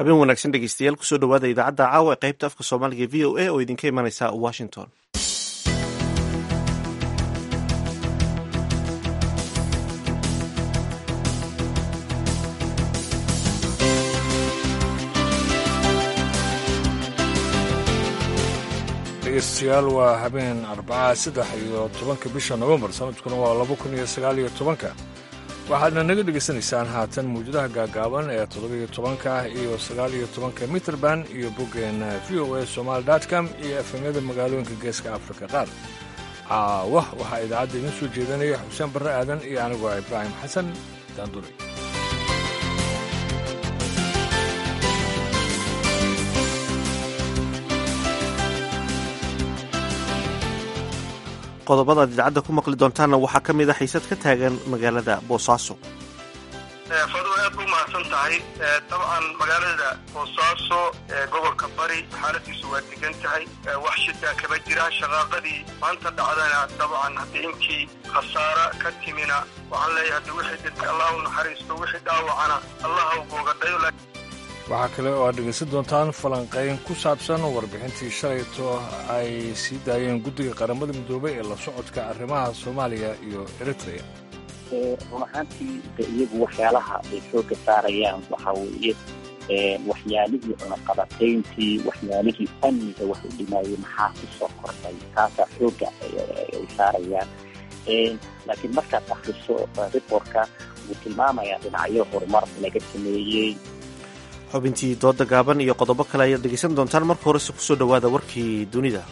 habeen wanaagsan dhegeystayaal kusoo dhawaada idaacadda caawa ee qaybta afka soomaaliga v o a oo idinka imanaysa washington dhegeystayaal waa habeen arbaca saddex iyo tobanka bisha nofembar sanadkuna waa laba kun iyo sagaal iyo tobanka waxaadna naga dhegaysanaysaan haatan mawjadaha gaagaaban ee toddobiyo tobanka iyo sagaal iyo tobanka mitrband iyo boggeena v o a somaali com iyo efemyada magaalooyinka geeska afrika qaar caawah waxaa idaacadda idiin soo jeedanaya xuseen barre aadan iyo anigu ah ibraahim xasan daanduri qodobada aad idaacadda ku maqli doontaanna waxaa ka mid a xiisad ka taagan magaalada boosaaso fadwa aad bu mahadsan tahay dabcan magaalada boosaaso ee gobolka bari xaaladiisu waa degan tahay wax shidaa kama jiraan shaqaaqadii maanta dhacdana dabcan haddii intii khasaara ka timina waxaan leeyahay haddi wixii dhintay allah u naxariisto wixii dhaawacana allah ha u googadhayo waxaa kale oo aad dhegaysan doontaan falanqayn ku saabsan warbixintii shalayto ay sii daayeen guddiga qaramada midoobay ee la socodka arrimaha soomaaliya iyo eritrea run ahaantii de iyagu waxyaalaha ay xooga saarayaan waxaa weeye waxyaalihii cunaqabatayntii waxyaalihii amniga wax u dhimaayay maxaa ku soo kordhay taasaa xooga ay saarayaan laakiin markaad akriso riportka wuu tilmaamayaa dhinacyo horumar laga sameeyey xubintii dooda gaaban iyo qodobo kale ayaad dhegaysan doontaan marka horese kusoo dhowaada warkii dunida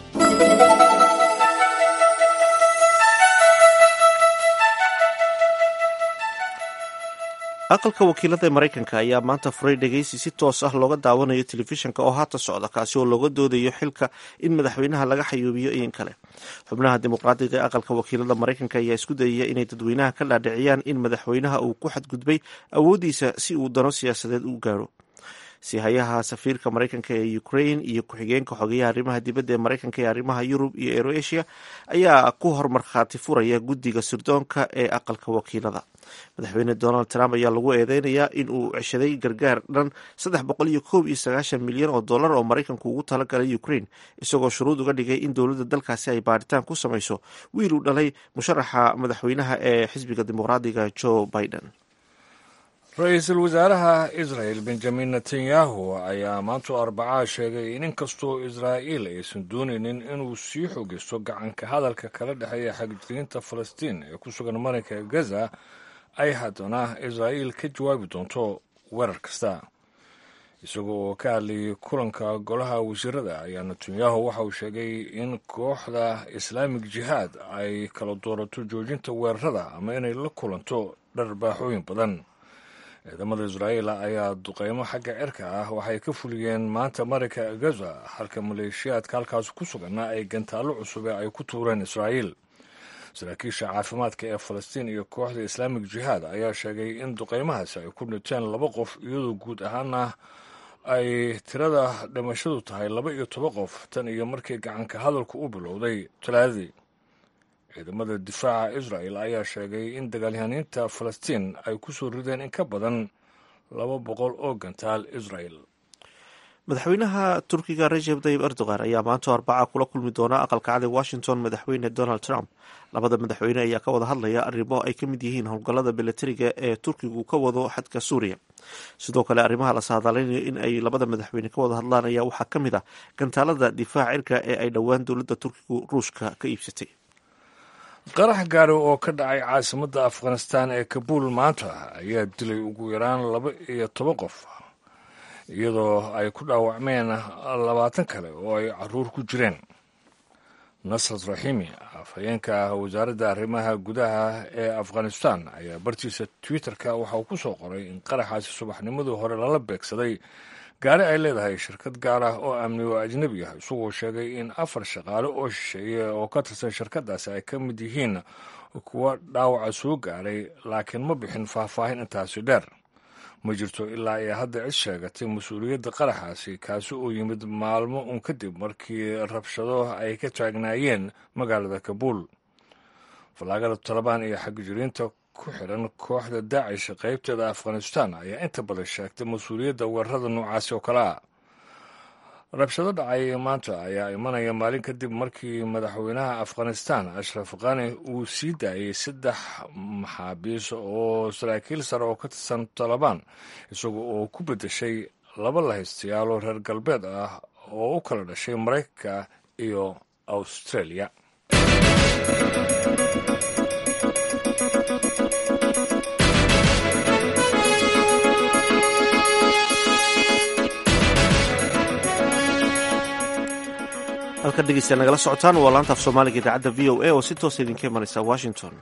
aqalka wakiilada ee maraykanka ayaa maanta furay dhegaysi si toos ah looga daawanayo telefishinka oo haata socda kaasi oo looga doodayo xilka in madaxweynaha laga xayuubiyo in kale xubnaha dimuqraadiga ee aqalka wakiilada maraykanka ayaa isku dayaya inay dadweynaha ka dhaadhiciyaan in madaxweynaha uu ku xadgudbay awooddiisa si uu dano siyaasadeed u gaaro sihayaha safiirka maraykanka ee ukraine iyo ku-xigeenka xogeyaha arrimaha dibadda ee maraykanka ee arrimaha yurub iyo eroasia ayaa ku hormarkhaati furaya guddiga sirdoonka ee aqalka wakiilada madaxweyne donald trump ayaa lagu eedeynayaa in uu ceshaday gargaar dhan saddex boqol iyo koob iyo sagaashan milyan oo dollar oo maraykanku ugu talagalay ukraine isagoo shuruud uga dhigay in dowladda dalkaasi ay baaritaan ku samayso wiil uu dhalay musharaxa madaxweynaha ee xisbiga dimuqraadiga joe biden ra-iisul wasaaraha israel benjamin netanyahu ayaa maanta arbacaa sheegay in inkastoo israa'iil aysan doonaynin inuu sii xoogisto gacanka hadalka kala dhexeeya xagjiriinta falastiin ee ku sugan marinka gaza ay haddana israa'iil ka jawaabi doonto weerar kasta isaga oo ka hadlayay kulanka golaha wasiirada ayaa netanyahu waxa uu sheegay in kooxda islaamig jihaad ay kala doorato joojinta weerarada ama inay la kulanto dharbaaxooyin badan ciidamada israa'iil ayaa duqeymo xagga cirka ah waxay ka fuliyeen maanta marinka gaza halka maleeshiyaadka halkaas ku suganna ay gantaallo cusube ay ku tuureen israa'iil saraakiisha caafimaadka ee falastiin iyo kooxda islaamig jihaad ayaa sheegay in duqeymahaasi ay ku dhinteen laba qof iyadoo guud ahaana ay tirada dhimashadu tahay laba iyo toban qof tan iyo markii gacanka hadalku u bilowday talaadadii ciidamada difaaca israel ayaa sheegay in dagaalyahaniinta falastiin ay ku soo rideen in ka badan laba boqol oo gantaal israel madaxweynaha turkiga rajeb tayib erdogan ayaa maanta arbaca kula kulmi doona aqalka cad ee washington madaxweyne donald trump labada madaxweyne ayaa ka wada hadlaya arrimo ay ka mid yihiin howlgallada milatariga ee turkigu ka wado xadka suuriya sidoo kale arrimaha la saadaaleynayo in ay labada madaxweyne ka wada hadlaan ayaa waxaa ka mid ah gantaalada difaaca cirka ee ay dhowaan dowladda turkigu ruushka ka iibsatay qarax gaari oo ka dhacay caasimadda afghanistan ee kabuul maanta ayaa dilay ugu yaraan laba iyo toban qof iyadoo ay ku dhaawacmeen labaatan kale oo ay caruur ku jireen nasrat raxiimi afhayeenka wasaaradda arrimaha gudaha ee afghanistan ayaa bartiisa twitter-ka waxa uu ku soo qoray in qaraxaasi subaxnimadii hore lala beegsaday gaari ay leedahay shirkad gaar ah oo amni oo ajnebi ah isagoo sheegay in afar shaqaale oo shisheeye oo ka tirsan shirkadaasi ay ka mid yihiin kuwa dhaawaca soo gaaray laakiin ma bixin faahfaahin intaasi dheer ma jirto ilaa ay hadda cid sheegatay mas-uuliyadda qaraxaasi kaasi oo yimid maalmo un kadib markii rabshado ay ka taagnaayeen magaalada kabuul fallaagada talabaan iyo xagjiriinta ku xidhan kooxda daacish qaybteeda afghanistan ayaa inta badan sheegtay mas-uuliyadda weerarada noocaasi oo kale ah rabshado dhacay maanta ayaa imanaya maalin kadib markii madaxweynaha afghanistan ashraf khani uu sii daayey saddex maxaabiis oo saraakiil sare oo ka tirsan talabaan isaga oo ku beddeshay laba lahaystayaal oo reer galbeed ah oo u kala dhashay maraykanka iyo australia halka dhegeystayaal nagala socotaan waa laanta af soomaaliga idaacadda v o a oo si toosa idinka imanaysa washington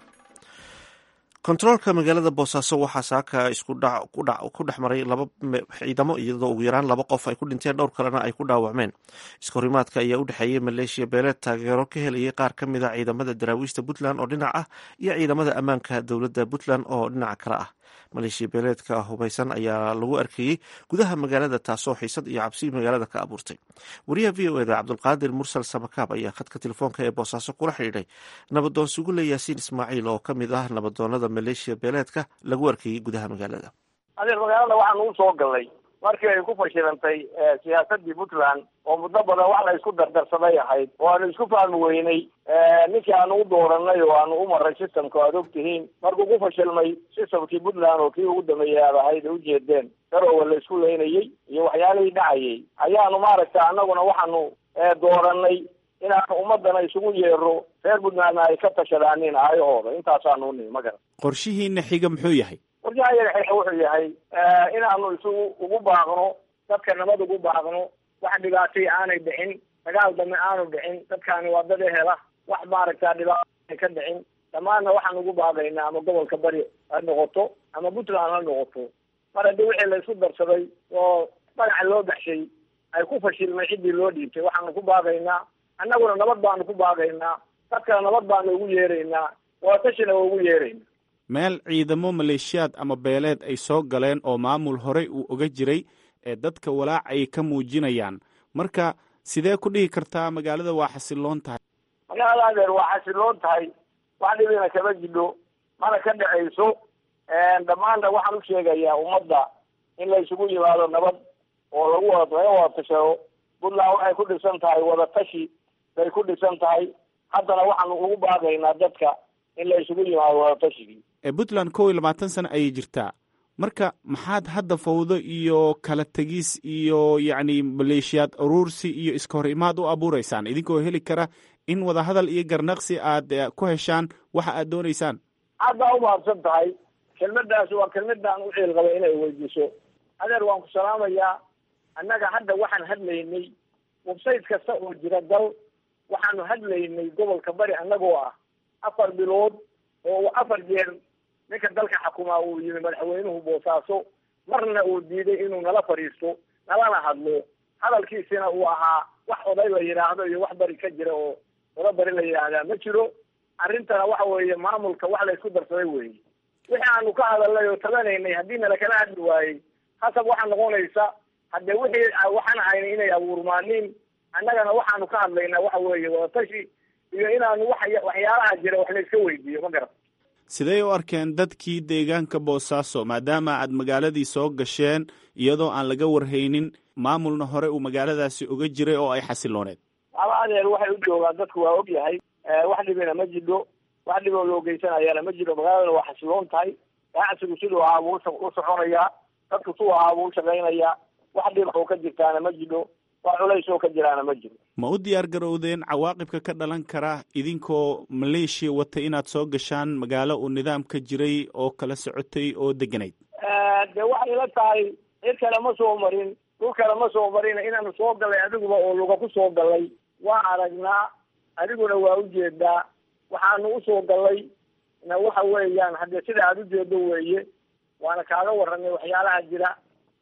kontaroolka magaalada boosaaso waxaa saaka isku ku dhex maray laba ciidamo iyadoo ugu yaraan laba qof ay ku dhinteen dhowr kalena ay ku dhaawacmeen iskahorimaadka ayaa u dhexeeyey maleeshiya beeleed taageero ka helayay qaar ka mid a ciidamada daraawiishta puntland oo dhinac ah iyo ciidamada ammaanka dowladda puntland oo dhinaca kale ah maleeshiya beeleedka hubaysan ayaa lagu arkayey gudaha magaalada taasoo xiisad iyo cabsi magaalada ka abuurtay wariyaha v o eda cabdulqaadir mursal samakaab ayaa khadka telefoonka ee boosaaso kula xidhiidhay nabadoon sugule yaasiin ismaaciil oo ka mid ah nabadoonada maleeshiya beeleedka lagu arkayey gudaha magaalada adeer magaalada waxaan ugu soo galnay markii ay ku fashilantay siyaasadii puntland oo muddo badan wax la isku dardarsaday ahayd oo aanu isku fahmi weynay ninkii aanu u dooranay oo aanu u maray systemka aad og tihiin markuu ku fashilmay systemkii puntland oo kii ugu dambeeyay aad ahayd ay ujeedeen garowa la isku leynayey iyo waxyaalihii dhacayay ayaanu maaragta annaguna waxaanu dooranay inaanu ummadana isugu yeero reer puntlandna ay ka tashadaanin aayahooda intaasaanu nimi ma garan qorshihiina xiga muxuu yahay qorshaha yaga xiga wuxuu yahay inaanu isugu ugu baaqno dadka nabad ugu baaqno wax dhibaatay aanay dhicin dagaal dambe aanu dhicin dadkaani waa dad ehela wax maaragta dhibaato ka dhicin dhammaanna waxaan ugu baaqaynaa ama gobolka bari ha noqoto ama puntland ha noqoto mar haddii wixii la isku darsaday oo magaca loo baxshay ay ku fashilmay ciddii loo dhiibtay waxaanu ku baaqaynaa annaguna nabad baanu ku baaqaynaa dadkana nabad baanu ugu yeeraynaa waa tashina waa ugu yeeraynaa meel ciidamo maleeshiyaad ama beeleed ay soo galeen oo maamul horey uu oga jiray ee dadka walaac ay ka muujinayaan marka sidee ku dhihi kartaa magaalada waa xasiloon tahay magaalada adeer waa xasiloon tahay wax dhibina kama jidho mana ka dhacayso dhammaanna waxaan u sheegayaa ummadda in la isugu yimaado nabad oo lagu wada laga wada tashado puntland waxay ku dhisan tahay wada tashi bay ku dhisan tahay haddana waxaanu ugu baaqaynaa dadka in la isugu yimaado wada tashigii puntland kow iyo labaatan sano ayay jirtaa marka maxaad hadda fawdo iyo kala tegis iyo yacni maleeshiyaad uruursi iyo iska hor imaad u abuureysaan idinkoo heli kara in wadahadal iyo garnaqsi aad ku heshaan waxa aad dooneysaan aad baa umahadsan tahay kelmadaasi waa kelmadaan u ciil qabay inay weydiiso adeer waan ku salaamayaa annaga hadda waxaan hadlaynay website kasta oo jira dal waxaanu hadlaynay gobolka bari annagoo ah afar bilood oo afar jeer ninka dalka xakumaa uu yimi madaxweynuhu boosaaso marna uu diiday inuu nala fadhiisto nalana hadlo hadalkiisina uu ahaa wax oday la yidhaahdo iyo wax bari ka jira oo oda bari la yidhaahdaa ma jiro arrintana waxa weeye maamulka wax la isku darsaday weeye wixii aanu ka hadalnay oo tabanaynay haddii nala kala hadli waayey hasab waxaa noqonaysa haddee wixii waxaan ahaynay inay abuurmaaniin annagana waxaanu ka hadlaynaa waxa weeye wadatashi iyo inaanu wax waxyaalaha jira wax la iska weydiiyo ma garan sidee u arkeen dadkii deegaanka boosaaso maadaama aad magaaladii soo gasheen iyadoo aan laga warhaynin maamulna hore uu magaaladaasi oga jiray oo ay xasilooneed aba adeer waxay u joogaan dadku waa og yahay wax dhibina ma jidho wax dhiboo loo geysanayana ma jiro magaaladana waa xasiloon tahay ganacsigu siduu ahaa buu u soconayaa dadku suu ahaa buu u shaqaynayaa wax dhiba oo ka jirtaana ma jidho wax culays oo ka jiraana ma jiro ma u diyaar garowdeen cawaaqibka ka dhalan kara idinkoo maleeshiya wata inaad soo gashaan magaalo uu nidaam ka jiray oo kala socotay oo deganayd de waxay la tahay cid kale ma soo marin dhul kale ma soo marin inaanu soo gallay adiguba oo luga ku soo gallay waa aragnaa adiguna waa ujeedaa waxaanu usoo gallay na waxa weeyaan haddee sida aada ujeedo weeye waana kaaga warranay waxyaalaha jira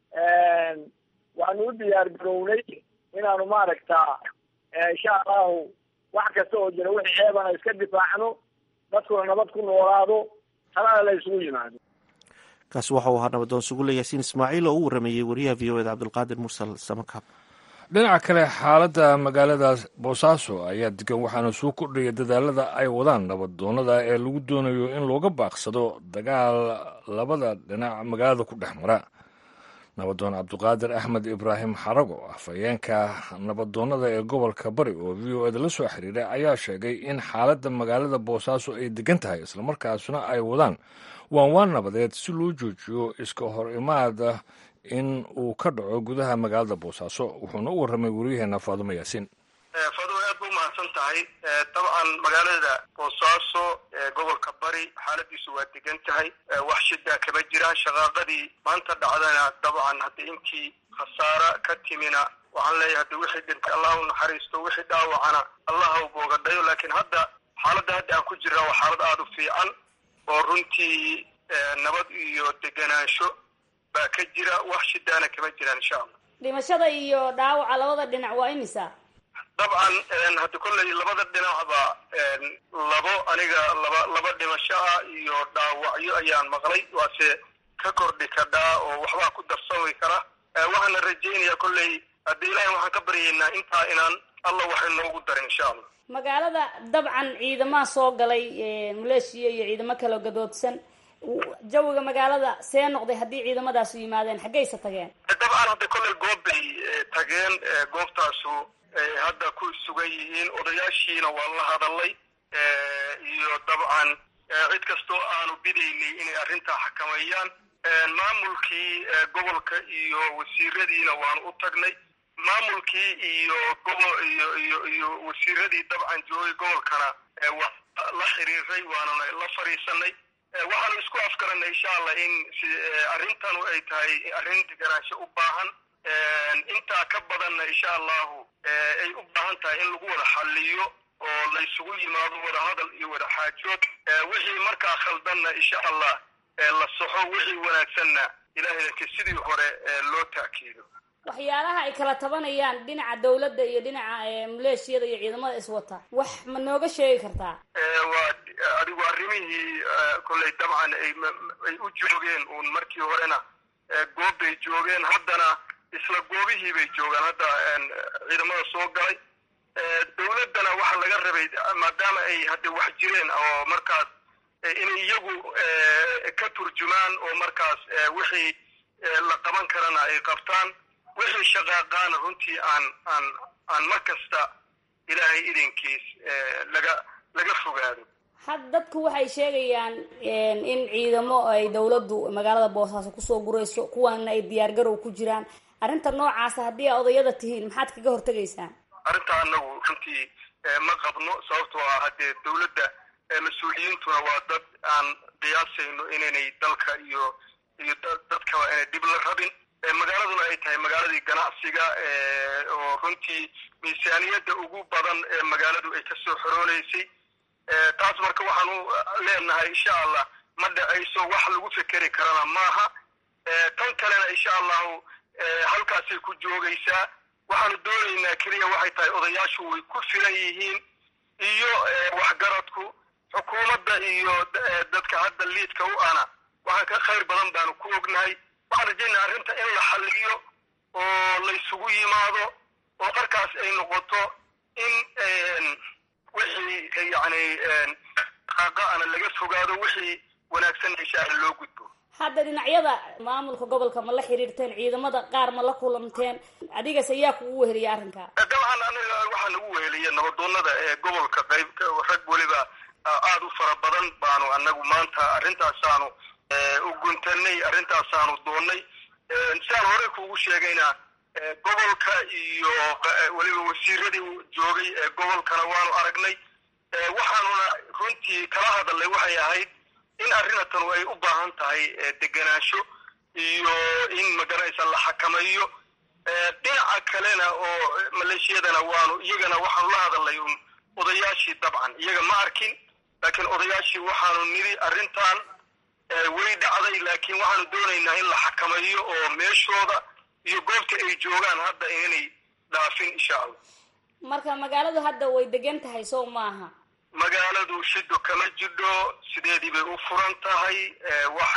waanu u diyaar garownay inaanu maaragta insha allahu wax kasta oo jira wixii ceebana iska difaacno dadkuna nabad ku noolaado talana la isugu yimaado kaasi waxa uu ahaa nabadoon sugule yaasiin ismaaciil oo u warameeyey wariyaha v o eda cabdulqaadir mursal samakaab dhinaca kale xaaladda magaalada boosaaso ayaa degan waxaana soo kordhaya dadaalada ay wadaan nabadoonada ee lagu doonayo in looga baaqsado dagaal labada dhinac magaalada ku dhex mara nabadoon cabduqaadir axmed ibraahim xarago afhayeenka nabadoonada ee gobolka bari oo v o eda la soo xiriiray ayaa sheegay in xaaladda magaalada boosaaso ay degan tahay islamarkaasna ay wadaan waanwaan nabadeed si loo joojiyo iska hor imaada in uu ka dhaco gudaha magaalada boosaaso wuxuuna u warramay wariyaheena faadumo yaasiin faadumo aad ba umahadsan tahay dabcan magaalada boosaaso gobolka bari xaaladiisu waa degan tahay wax shida kama jiraan shaqaaqadii maanta dhacdana dabcan hadda intii khasaara ka timina waxaan leeyahay hadda wixii dhintay allah u naxariisto wixii dhaawacana allah u boogadhayo laakiin hadda xaaladda hadda aan ku jirna waa xaalad aada u fiican oo runtii nabad iyo deganaansho baa ka jira wax shidaana kama jiraan insha allah dhimashada iyo dhaawaca labada dhinac waa imisa dabcan hadda kolley labada dhinacba labo aniga laba laba dhimasho ah iyo dhaawacyo ayaan maqlay waase ka kordhi kadhaa oo waxbaa ku darsami kara waxaana rajaynayaa kolley hadda ilaahay waxaan ka baryaynaa intaa inaan alla waxay noogu darin insha allah magaalada dabcan ciidamaha soo galay maleeshiya iyo ciidamo kaloo gadoodsan jawiga magaalada see noqday haddii ciidamadaasi yimaadeen xaggaysa tageen dabcan hadda kolley goob bay tageen goobtaasu hadda ku sugan yihiin odayaashiina waa la hadalay iyo dabcan cid kastoo aanu bidaynay inay arrintaa xakameeyaan maamulkii gobolka iyo wasiiradiina waanu u tagnay maamulkii iyo gobo iyo iyo iyo wasiiradii dabcan joogay gobolkana waa la xiriiray waanuna la fadhiisanay waxaanu isku afgaranay insha allah in arrintanu ay tahay arrin deganaansho u baahan intaa ka badanna insha allahu ay u baahan tahay in lagu wada xaliyo oo laysugu yimaado wada hadal iyo wada xaajood wixii markaa khaldanna insha allah la soxo wixii wanaagsanna ilaahaydaka sidii hore loo taakiido waxyaalaha ay kala tabanayaan dhinaca dawladda iyo dhinaca maleeshiyada iyo ciidamada iswata wax ma nooga sheegi kartaa waa adigu arrimihii kolley dabcan ay ay u joogeen uun markii horena goob bay joogeen haddana isla goobihii bay joogaan hadda ciidamada soo galay dawladdana waxaa laga rabay maadaama ay hadda wax jireen oo markaas inay iyagu ka turjumaan oo markaas wixii la qaban karana ay qabtaan wixii shaqaaqaana runtii aan aan aan mar kasta ilaahay idinkiis laga laga fogaado had dadku waxay sheegayaan in ciidamo ay dawladdu magaalada boosaaso kusoo gurayso kuwaana ay diyaar garow ku jiraan arrinta noocaasa haddii a odayada tihiin maxaad kaga hortegaysaan arrinta anagu runtii ma qabno sababtoo ah haddee dawladda mas-uuliyiintuna waa dad aan qiyaasayno inaynay dalka iyo iyo dadkaba inay dhib la rabin magaaladuna ay tahay magaaladii ganacsiga oo runtii miisaaniyadda ugu badan ee magaaladu ay kasoo xorooneysay taas marka waxaanu leenahay insha allah ma dhacayso wax lagu fekeri karana maaha tan kalena insha allahu halkaasay ku joogaysaa waxaanu doonaynaa keliya waxay tahay odayaashu way ku filan yihiin iyo waxgaradku xukuumadda iyo dadka hadda liidka u ana waxaan ka khayr badan baanu ku ognahay waxaan rajaynaa arrinta in la xalliyo oo laysugu yimaado oo markaas ay noqoto in wixii yani qaaqa'ana laga fogaado wixii wanaagsan insha alla loo gudbo hadda dhinacyada maamulka gobolka ma la xiriirteen ciidamada qaar ma la kulanteen adigas ayaa kugu weheliya arrinka dabcan aniga waxaa nagu weheliya nabadoonada ee gobolka qayb rag weliba aada u fara badan baanu anagu maanta arrintaasaanu u guntanay arrintaasaanu doonnay siaan horey kuugu sheegayna gobolka iyo weliba wasiiradii joogay ee gobolkana waanu aragnay waxaanuna runtii kala hadalnay waxay ahayd in arrinatanu ay u baahan tahay degenaansho iyo in magaraysa la xakameeyo dhinaca kalena oo maleeshiyadana waanu iyagana waxaanu la hadalnay un odayaashii dabcan iyaga ma arkin laakiin odayaashii waxaanu nidhi arrintan way dhacday laakiin waxaanu doonaynaa in la xakameeyo oo meeshooda iyo goobta ay joogaan hadda inanay dhaafin insha allah marka magaaladu hadda way degan tahay sow maaha magaaladu shido kama jidho sideedii bay u furan tahay wax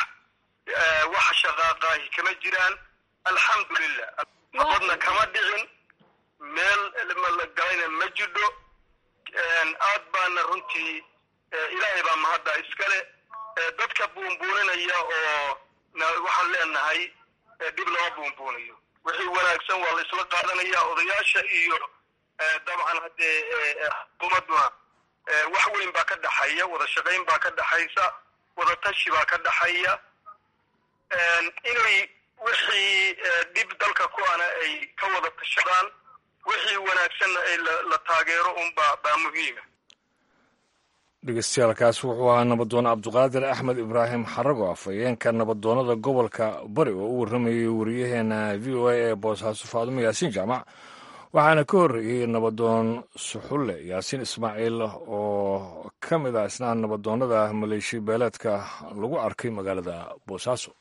wax shaqaaqaahi kama jiraan alxamdulilah nabadna kama dhicin meel la galayna ma jidho aad baana runtii ilaahay baa mahadda iskale dadka buunbuuninaya oo waxaan leenahay dhib lama buunbuunayo wixii wanaagsan waa la isla qaadanaya odayaasha iyo dabcan haddee xukuumadduna wax weyn baa ka dhaxaya wada shaqayn baa ka dhaxaysa wada tashi baa ka dhaxaya inay wixii dhib dalka ku ana ay ka wada tashadaan wixii wanaagsanna ay la taageero unbaa baa muhiima dhegeystayaaalkaas wuxuu ahaa nabadoon cabduqaadir axmed ibraahim xarago afhayeenka nabadoonnada gobolka bari oo u warramayay wariyaheena v o a ee boosaaso faadumo yaasiin jaamac waxaana ka horreeyey nabadoon suxulle yaasiin ismaaciil oo ka mid ah isna nabadoonnada maleeshiya beeleedka lagu arkay magaalada boosaaso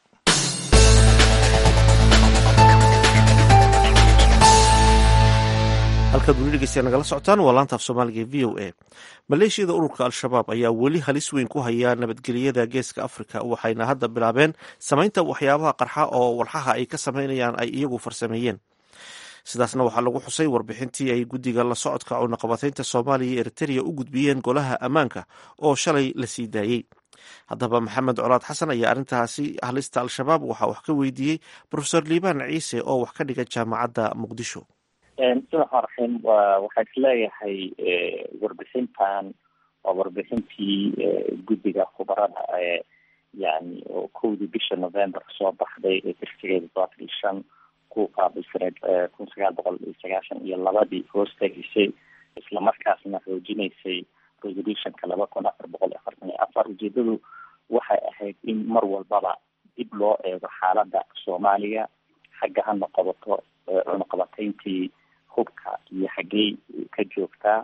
halkaad weli dhegeystayaa nagala socotaan waa laanta af soomaaliga v o a maleeshiyada ururka al-shabaab ayaa weli halis weyn ku haya nabadgelyada geeska afrika waxayna hadda bilaabeen samaynta waxyaabaha qarxa oo walxaha ay ka samaynayaan ay iyagu farsameeyeen sidaasna waxaa lagu xusay warbixintii ay guddiga la socodka cunaqabataynta soomaaliya iyo eritereya u gudbiyeen golaha ammaanka oo shalay la sii daayey haddaba maxamed colaad xasan ayaa arrintaasi halista al-shabaab waxaa wax ka weydiiyey profesor liibaan ciise oo wax ka dhiga jaamacadda muqdisho bismillahi raxiim waxaa isleeyahay warbixintan waa warbixintii guddiga khubarada ee yani oo kowdii bisha november soo baxday ee tirsigeeda todobaatan iyo shan ku qaabilsaneed kun sagaal boqol iyo sagaashan iyo labadii hoos tegisay islamarkaasna xoojinaysay resolutionka laba kun afar boqol afartan iyo afar ujeedadu waxay ahayd in mar walbaba dib loo eego xaaladda soomaaliya xagga ha noqobato cunaqabatayntii hubka iyo xaggey ka joogtaa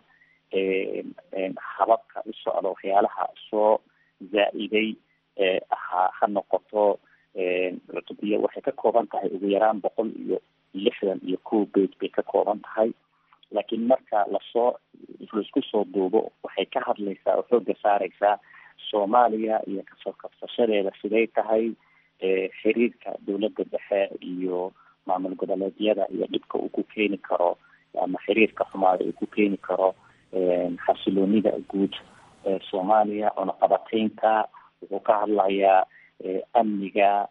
hababka u socda waxyaalaha soo zaa-iday ha ha noqoto cutubiya waxay ka kooban tahay ugu yaraan boqol iyo lixdan iyo kow beit bay ka kooban tahay laakiin marka lasoo laisku soo duubo waxay ka hadlaysaa oo xooga saareysaa soomaaliya iyo kasoo kabsashadeeda siday tahay xiriirka dowladda dhexe iyo maamul goboleedyada iyo dhibka uu ku keeni karo ama xiriirka xumaada uu ku keeni karo xasiloonida guud ee soomaaliya cunaqabataynta wuxuu ka hadlayaa amniga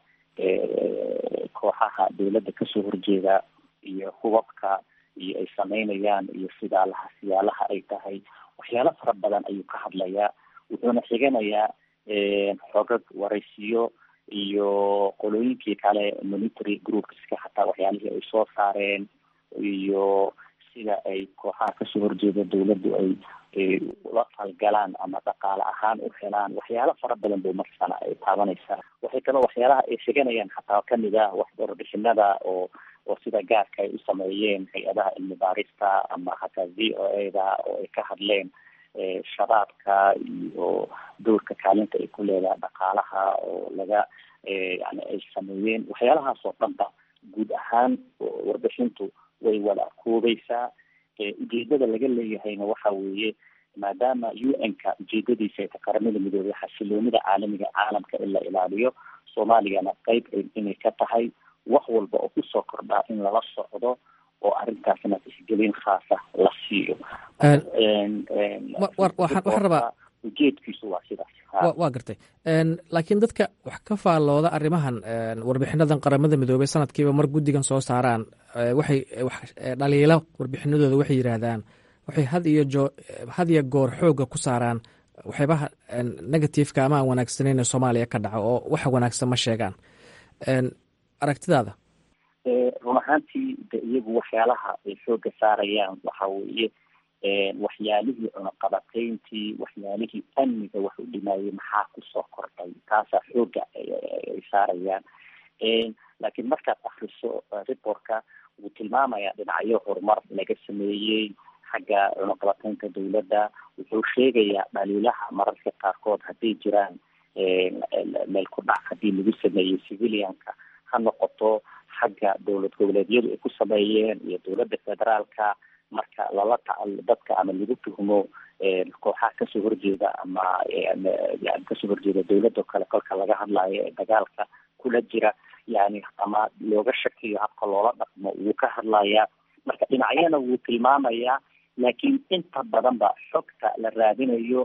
kooxaha dowladda kasoo horjeeda iyo hubabka iyo ay sameynayaan iyo sidaalaha siyaalaha ay tahay waxyaalo fara badan ayuu ka hadlayaa wuxuuna xiganayaa xogag waraysiyo iyo qolooyinkii kale monitory groupska xataa waxyaalihii ay soo saareen iyo sida ay kooxaha kasoo horjeeda dowladdu ay ula falgalaan ama dhaqaale ahaan u helaan waxyaalo fara badan bay marsana ay taabanaysaa waxay kaloo waxyaalaha ay sheganayaan xataa kamid ah wax warbixinada oo oo sida gaarka ay u sameeyeen hay-adaha cilmi baarista ama hataa v o a da oo ay ka hadleen shabaabka iyo dowrka kaalinta ay ku leedahay dhaqaalaha oo laga yani ay sameeyeen waxyaalahaas oo dhanba guud ahaan warbixintu way wada koobeysaa ujeedada laga leeyahayna waxa weeye maadaama u n-ka ujeedadiisa ay ta qaramada midoobay xasiloonida caalamiga caalamka in la ilaaliyo soomaaliyana qeyb inay ka tahay wax walba oo kusoo kordhaa in lala socdo oo arrintaasna tixgelin khaasa la siiyo waxaan rabaa ujeedkiisu waa sidaas waa gartay laakiin dadka wax ka faallooda arrimahan warbixinadan qaramada midoobey sanadkiiba mar guddigan soo saaraan waxay dhaliilo warbixinadooda waxay yidhaahdaan waxay had iyo joo had iyo goor xooga ku saaraan waxyaabaha negativeka ama aan wanaagsaneyn ee soomaaliya ka dhaco oo waxa wanaagsan ma sheegaan aragtidaada run ahaantii de iyagu waxyaalaha ay xooga saarayaan waxa weeye waxyaalihii cunaqabatayntii waxyaalihii amniga wax u dhimaayay maxaa kusoo kordhay taasaa xooga ay saarayaan laakiin markaad akriso reportka wuu tilmaamayaa dhinacyo horumar laga sameeyey xagga cunaqabataynta dowladda wuxuu sheegayaa dhaliilaha mararka qaarkood hadday jiraan meel ku dhac haddii lagu sameeyey civilianka ha noqoto xagga dowlad goboleedyadu ay ku sameeyeen iyo dowladda federaalka marka lala tacal dadka ama lagu tuhmo kooxaha kasoo horjeeda ama yani kasoo horjeeda dowladda o kale kolka laga hadlayo ee dagaalka kula jira yani ama looga shakiyo habka loola dhaqmo wuu ka hadlayaa marka dhinacyana wuu tilmaamayaa laakiin inta badan ba xogta la raadinayo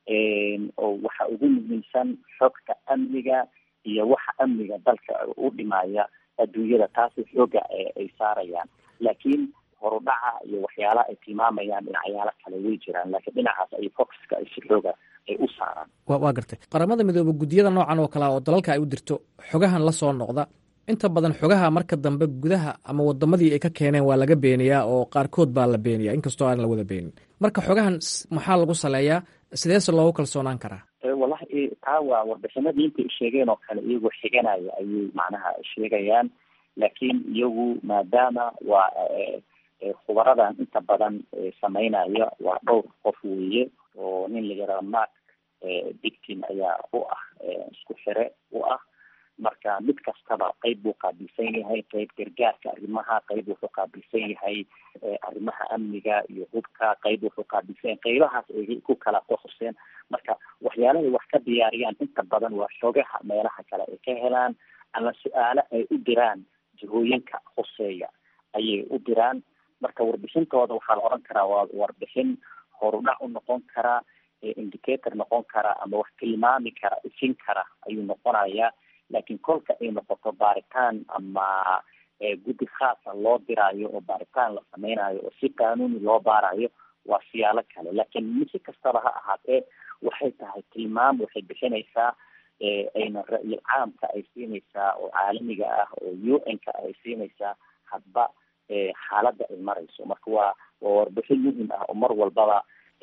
oo waxa ugu muhiimsan xogta amniga iyo waxa amniga dalka u dhimaya adduunyada taasi xooga ay saarayaan laakiin horudhaca iyo waxyaalaha ay tilmaamayaan dhinacyaalo kale way jiraan laakiin dhinacaas ay foxka ay si xooga ay u saaraan wa waa gartay qaramada midoobe guddiyada noocan oo kale oo dalalka ay u dirto xogahan la soo noqda inta badan xogaha marka dambe gudaha ama wadamadii ay ka keeneen waa laga beeniyaa oo qaarkood baa la beeniyaa inkastoo aan la wada beenin marka xogahan maxaa lagu saleeyaa sideese loogu kalsoonaan karaa wallahi taa waa warbixinadii intay sheegeen oo kale iyagoo xiganaya ayay macnaha sheegayaan laakiin iyagu maadaama waa khubaradan inta badan sameynaya waa dhowr qof weeye oo nin la yaraha mark dictin ayaa u ah isku xire u ah marka mid kastaba qeyb buu qaabilsan yahay qeyb gargaarka arrimaha qeyb wuxuu qaabilsan yahay arrimaha amniga iyo hubka qeyb wuxuu qaabilsan yahay qeybahaas ay ku kala qohoseen marka waxyaalahay wax ka diyaariyaan inta badan waa xogaha meelaha kale ay ka helaan ama su-aalo ay u diraan jihooyinka hoseeya ayay u diraan marka warbixintooda waxaa la odhan karaa waa warbixin horudhac u noqon karaa indicator noqon kara ama wax tilmaami kara ifin kara ayuu noqonayaa laakiin kolka ay noqoto baaritaan ama guddi khaasa loo diraayo oo baaritaan la sameynayo oo si qaanuuni loo baarayo waa siyaalo kale laakiin si kastaba ha ahaatee waxay tahay tilmaam waxay bixinaysaa ayna ra-yil caamka ay siinaysaa oo caalamiga ah oo u n ka ay siinaysaa hadba xaaladda ay marayso marka waa waa warbixin muhim ah oo mar walbaba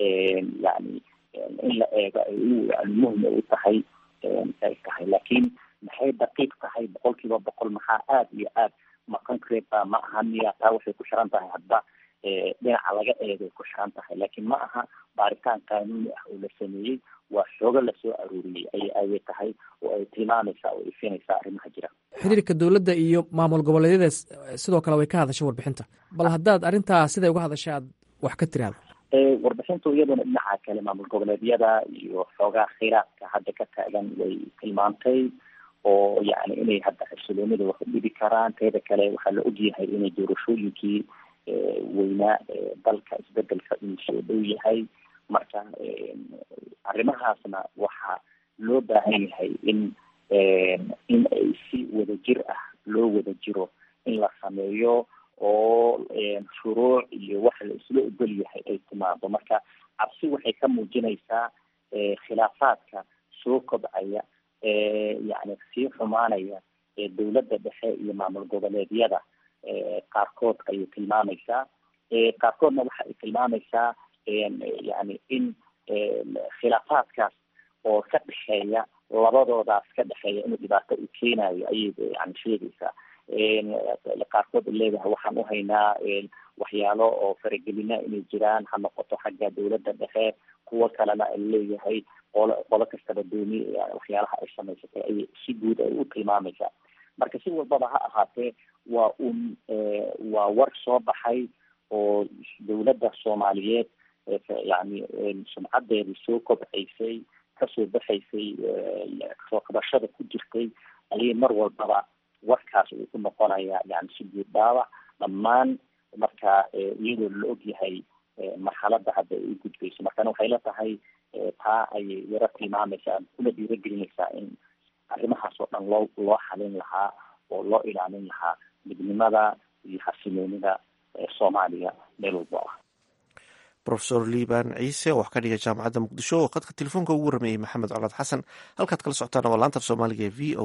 yani in la eego ay yani muhim ay u tahay ay tahay laakiin maxay daqiiq tahay boqol kiiba boqol maxaa aada iyo aad ma concrete ba ma aha miya taa waxay ku xiran tahay hadba dhinaca laga eegay ku xiran tahay laakiin ma aha baaritaan qaanuuni ah oo la sameeyey waa xoogo lasoo aruuriyey ay ayay tahay oo ay tilmaamaysaa oo ifinaysaa arrimaha jira xiriirka dowladda iyo maamul goboleedyada sidoo kale way ka hadashay warbixinta bal haddaad arrintaa siday uga hadashay aad wax ka tiraahdo warbixintu iyaduna dhinaca kale maamul goboleedyada iyo xoogaa kheyraadka hadda ka taagan way tilmaantay oo yani inay hadda xasiloonida wax u dhibi karaan teeda kale waxaa la ogyahay inay doorashooyinkii weynaa dalka isbedelka inuu soo dhow yahay marka arrimahaasna waxaa loo baahan yahay in in ay si wada jir ah loo wada jiro in la sameeyo oo shuruuc iyo wax la isla ogol yahay ay timaado marka cabsi waxay ka muujinaysaa khilaafaadka soo kobcaya yani sii xumaanaya dowladda dhexe iyo maamul goboleedyada qaarkood ayay tilmaamaysaa qaarkoodna waxa ay tilmaamaysaa yani in khilaafaadkaas oo ka dhexeeya labadoodaas ka dhexeeya inuu dhibaato u keenayo ayay yani sheegaysaa qaarkood leedahay waxaan uhaynaa waxyaalo oo faragelina inay jiraan ha noqoto xagga dowladda dhexe kuwo kalena ay leeyahay qolo qolo kastaba dooni waxyaalaha ay samaysatay ayay si guud ay u tilmaamaysaa marka si walbaba ha ahaatee waa un waa war soo baxay oo dowladda soomaaliyeed yani sumcadeedii soo kobcaysay kasoo baxaysay soo qabashada ku jirtay ayay mar walbaba warkaas uu ku noqonaya yani si guud dhaawac dhammaan marka iyadoo la og yahay marxaladda hadda ay u gudbayso markana waxay la tahay taa ayay yaro tilmaamaysaa kuna dhiiragelinaysaa in arrimahaas oo dhan loo loo xalin lahaa oo loo ilaalin lahaa midnimada iyo xasiloonida soomaaliya meel walbo ah rofesor liban ciise oo wax ka dhigay jaamacadda muqdisho oo khadka telefoonka ugu warameeyey maxamed colaad xasan halkaad kala socotaana waa laanta af soomaaliga ee v o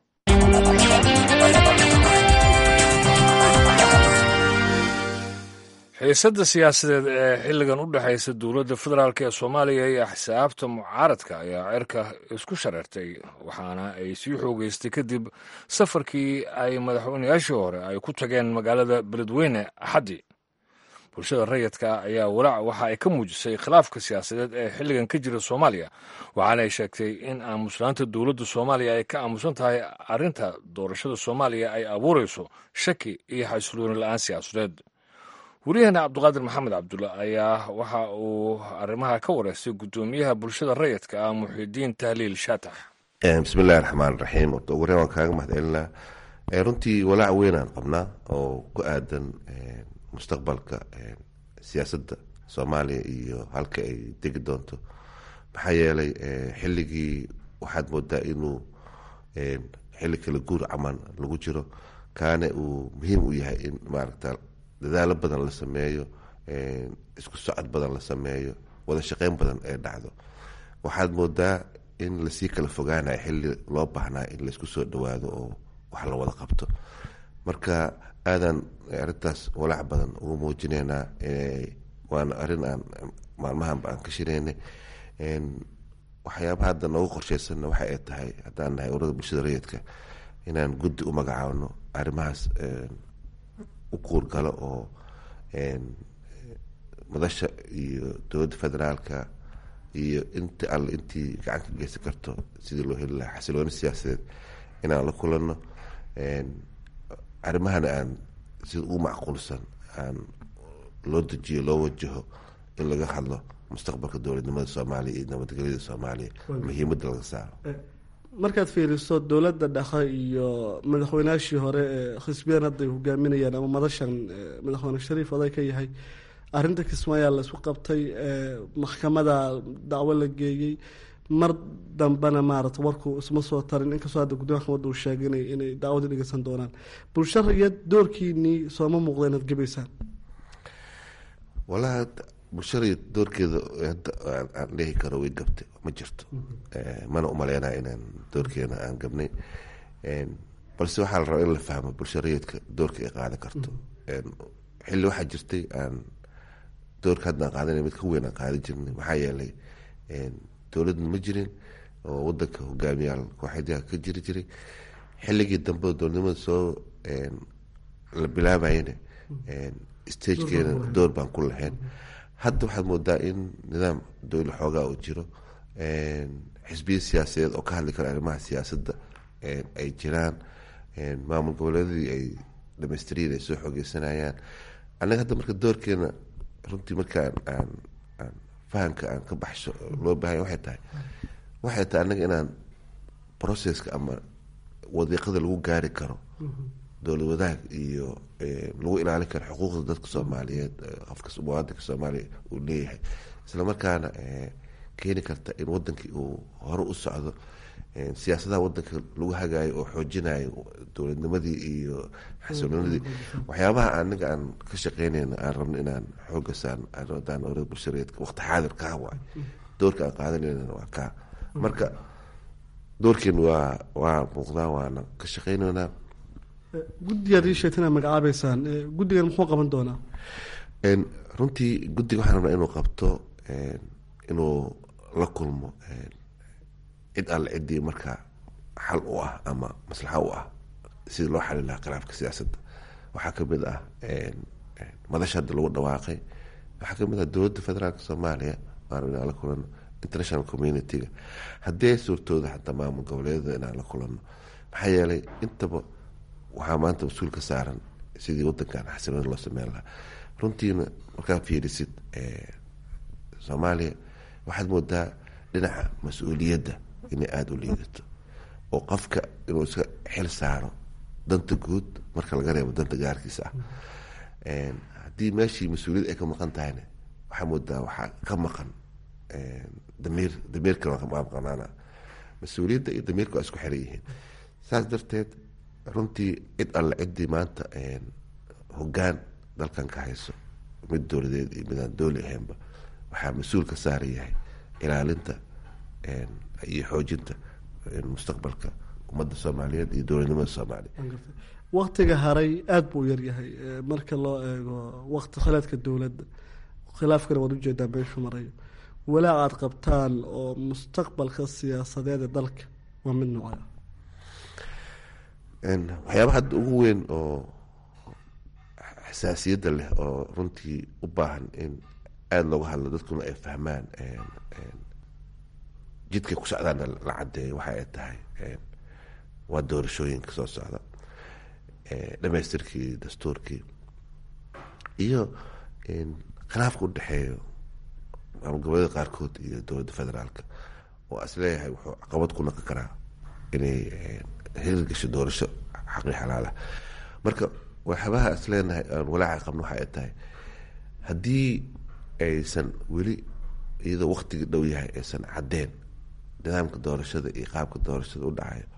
a xiisadda siyaasadeed ee xilligan u dhexaysa dowladda federaalk ee soomaaliya iyo axsaabta mucaaradka ayaa cirka isku shareertay waxaana ay sii xoogeystay kadib safarkii ay madaxweynayaashii hore ay ku tageen magaalada beledweyne axaddii bulshada rayidka ayaa walaac waxa ay ka muujisay khilaafka siyaasadeed ee xilligan ka jira soomaaliya waxaana ay sheegtay in aamuslaanta dowladda soomaaliya ay ka aamusan tahay arrinta doorashada soomaaliya ay abuurayso shaki iyo xasilooni la-aan siyaasadeed wariyaheena cabdiqaadir maxamed cabdulla ayaa waxa uu arrimaha ka wareystay guddoomiyaha bulshada rayidka ah muxidiin tahliil shaatax bismillahi raxmaan raxiim orta ugu horeen waan kaaga mahad celinaa runtii walaac weynaan qabnaa oo ku aadan mustaqbalka siyaasadda soomaaliya iyo halka ay degi doonto maxaa yeelay xilligii waxaad moodaa inuu xilli kala guur caman lagu jiro kaana uu muhiim u yahay in maaragta dadaalo badan la sameeyo isku socod badan la sameeyo wada shaqeyn badan ee dhacdo waxaad moodaa in lasii kala fogaanayo xilli loo baahnaa in laisku soo dhawaado oo wax la wada qabto marka aadan arintaas walaac badan ugu muujineynaa waana arrin aan maalmahanba aan ka shiraynay waxyaabaha hadda noogu qorsheysanna waxa ay tahay haddaan nahay urada bulshada rayidka inaan guddi u magacaabno arrimahaas u kuurgalo oo madasha iyo dowladda federaalka iyo inta alle intii gacan ka geysan karto sidii loo heli lahaa xasilooni siyaasadeed inaan la kulanno arrimahana aan sida ugu macquulsan aan loo dejiyo loo wajaho in laga hadlo mustaqbalka dowladnimada soomaaliya iyo nabadgelyada soomaaliya muhiimadda laga saaro markaad fiiriso dowladda dhexe iyo madaxweynaashii hore ee xisbiyan hadda ay hogaaminayaan ama madashan madaxweyne shariif oday ka yahay arrinta kismaayaa la isku qabtay maxkamada dacwo la geeyey mar dambena maarata warku isma soo tarin inkastoo hadda guddiga maxkamadda uu sheegay ina inay dacwadii dhegeysan doonaan bulsho rayad doorkiinii sooma muuqda inaad gebaysaan walahi bulshada doorkeeda hadda aan dhihi karo way gabtay ma jirto mana umaleynaa inaan doorkeena aan gabnay balse waxaa la rabaa in la fahmo bulsho rayidka doorka ay qaadan karto xilli waxaa jirtay aan doorka hadda aan qaadanay mid ka weyn aan qaadan jirnay maxaa yeelay dowladna ma jirin oo wadanka hogaamiyaal kooxeedyaha ka jiri jiray xilligii dambe dowladnimada soo la bilaabayana stagekeena door baan ku lahayn hadda waxaad moodaa in nidaam dowla xoogaa uu jiro xisbiya siyaasadeed oo ka hadli kara arrimaha siyaasadda ay jiraan maamul goboleedadii ay dhamaystiriin ay soo xoogeysanayaan annaga hadda marka doorkeena runtii markaan aan aan fahamka aan ka baxsho loo baahanya waxay tahay waxay tahay annaga inaan processka ama wadiiqada lagu gaari karo dowlad wadaag iyo lagu ilaalin karo xuquuqda dadka soomaaliyeed qofka muwaadinka soomaaliya uu leeyahay isla markaana keeni karta in wadankii uu hore u socdo siyaasadaha wadanka lagu hagaayo oo xoojinayo dowladnimadii iyo xasiloonidii waxyaabaha anaga aan ka shaqeynayna aan rabno inaan xooga saan adaan orada bulshareedka waqti xaadir kaa waay doorka aan qaadanayna waa kaa marka doorkeen waa waa muuqdaa waana ka shaqeynaynaa guddigaad ii sheegta inaad magacaabeysaan guddigan muxuu qaban doonaa runtii guddiga waxaan rabnaa inuu qabto inuu la kulmo cid alle ciddii markaa xal u ah ama maslaxa u ah sidii loo xali lahaa khilaafka siyaasadda waxaa kamid ah madasha hadda lagu dhawaaqay waxaa kamid ah dowladda federaalka soomaaliya waan inaan la kulano international community-ga haddii ay suurtooda xataa maamul goboleedyada inaan la kulano maxaa yeelay intaba waxaa maanta mas-uul ka saaran sidii wadankan xasilooni loo sameyn lahaa runtiina markaa fiirisid soomaaliya waxaad moodaa dhinaca mas-uuliyadda inay aada u liidato oo qofka inuu iska xil saaro danta guud marka laga reebo danta gaarkiisa ah haddii meeshii mas-uuliyad ay ka maqan tahayna waxaa moodaa waxaa ka maqan damiir damiirka waa maqnaana mas-uuliyadda iyo damiirka waa isku xiran yihiin saas darteed runtii cid alle ciddii maanta hogaan dalkan ka hayso mid dowladeed iyo midaan dooli ahaynba waxaa mas-uul ka saaran yahay ilaalinta iyo xoojinta mustaqbalka ummadda soomaaliyeed iyo dowladnimada soomaaliya waktiga haray aada buu yaryahay marka loo eego wakti khilaadka dowladda khilaafkana waad ujeedaa meeshuu marayo walaa aada qabtaan oo mustaqbalka siyaasadeed ee dalka waa mid noocya waxyaaba hadda ugu weyn oo xasaasiyadda leh oo runtii u baahan in aada looga hadlo dadkuna ay fahmaan jidkay ku socdaana la cadeeyo waxa ay tahay waa doorashooyinka soo socda dhamaystirkii dastuurkii iyo khilaafka u dhexeeyo maamul goboleeda qaarkood iyo dowladda federaalka oo is leeyahay wuxuu caqabad ku naqon karaa inay hirir gasho doorasho xaqii xalaalah marka waxyaabaha is leenahay aan walaaca qabno waxa ay tahay haddii aysan weli iyadoo waktigii dhow yahay aysan caddeen nidaamka doorashada iyo qaabka doorashada u dhacayo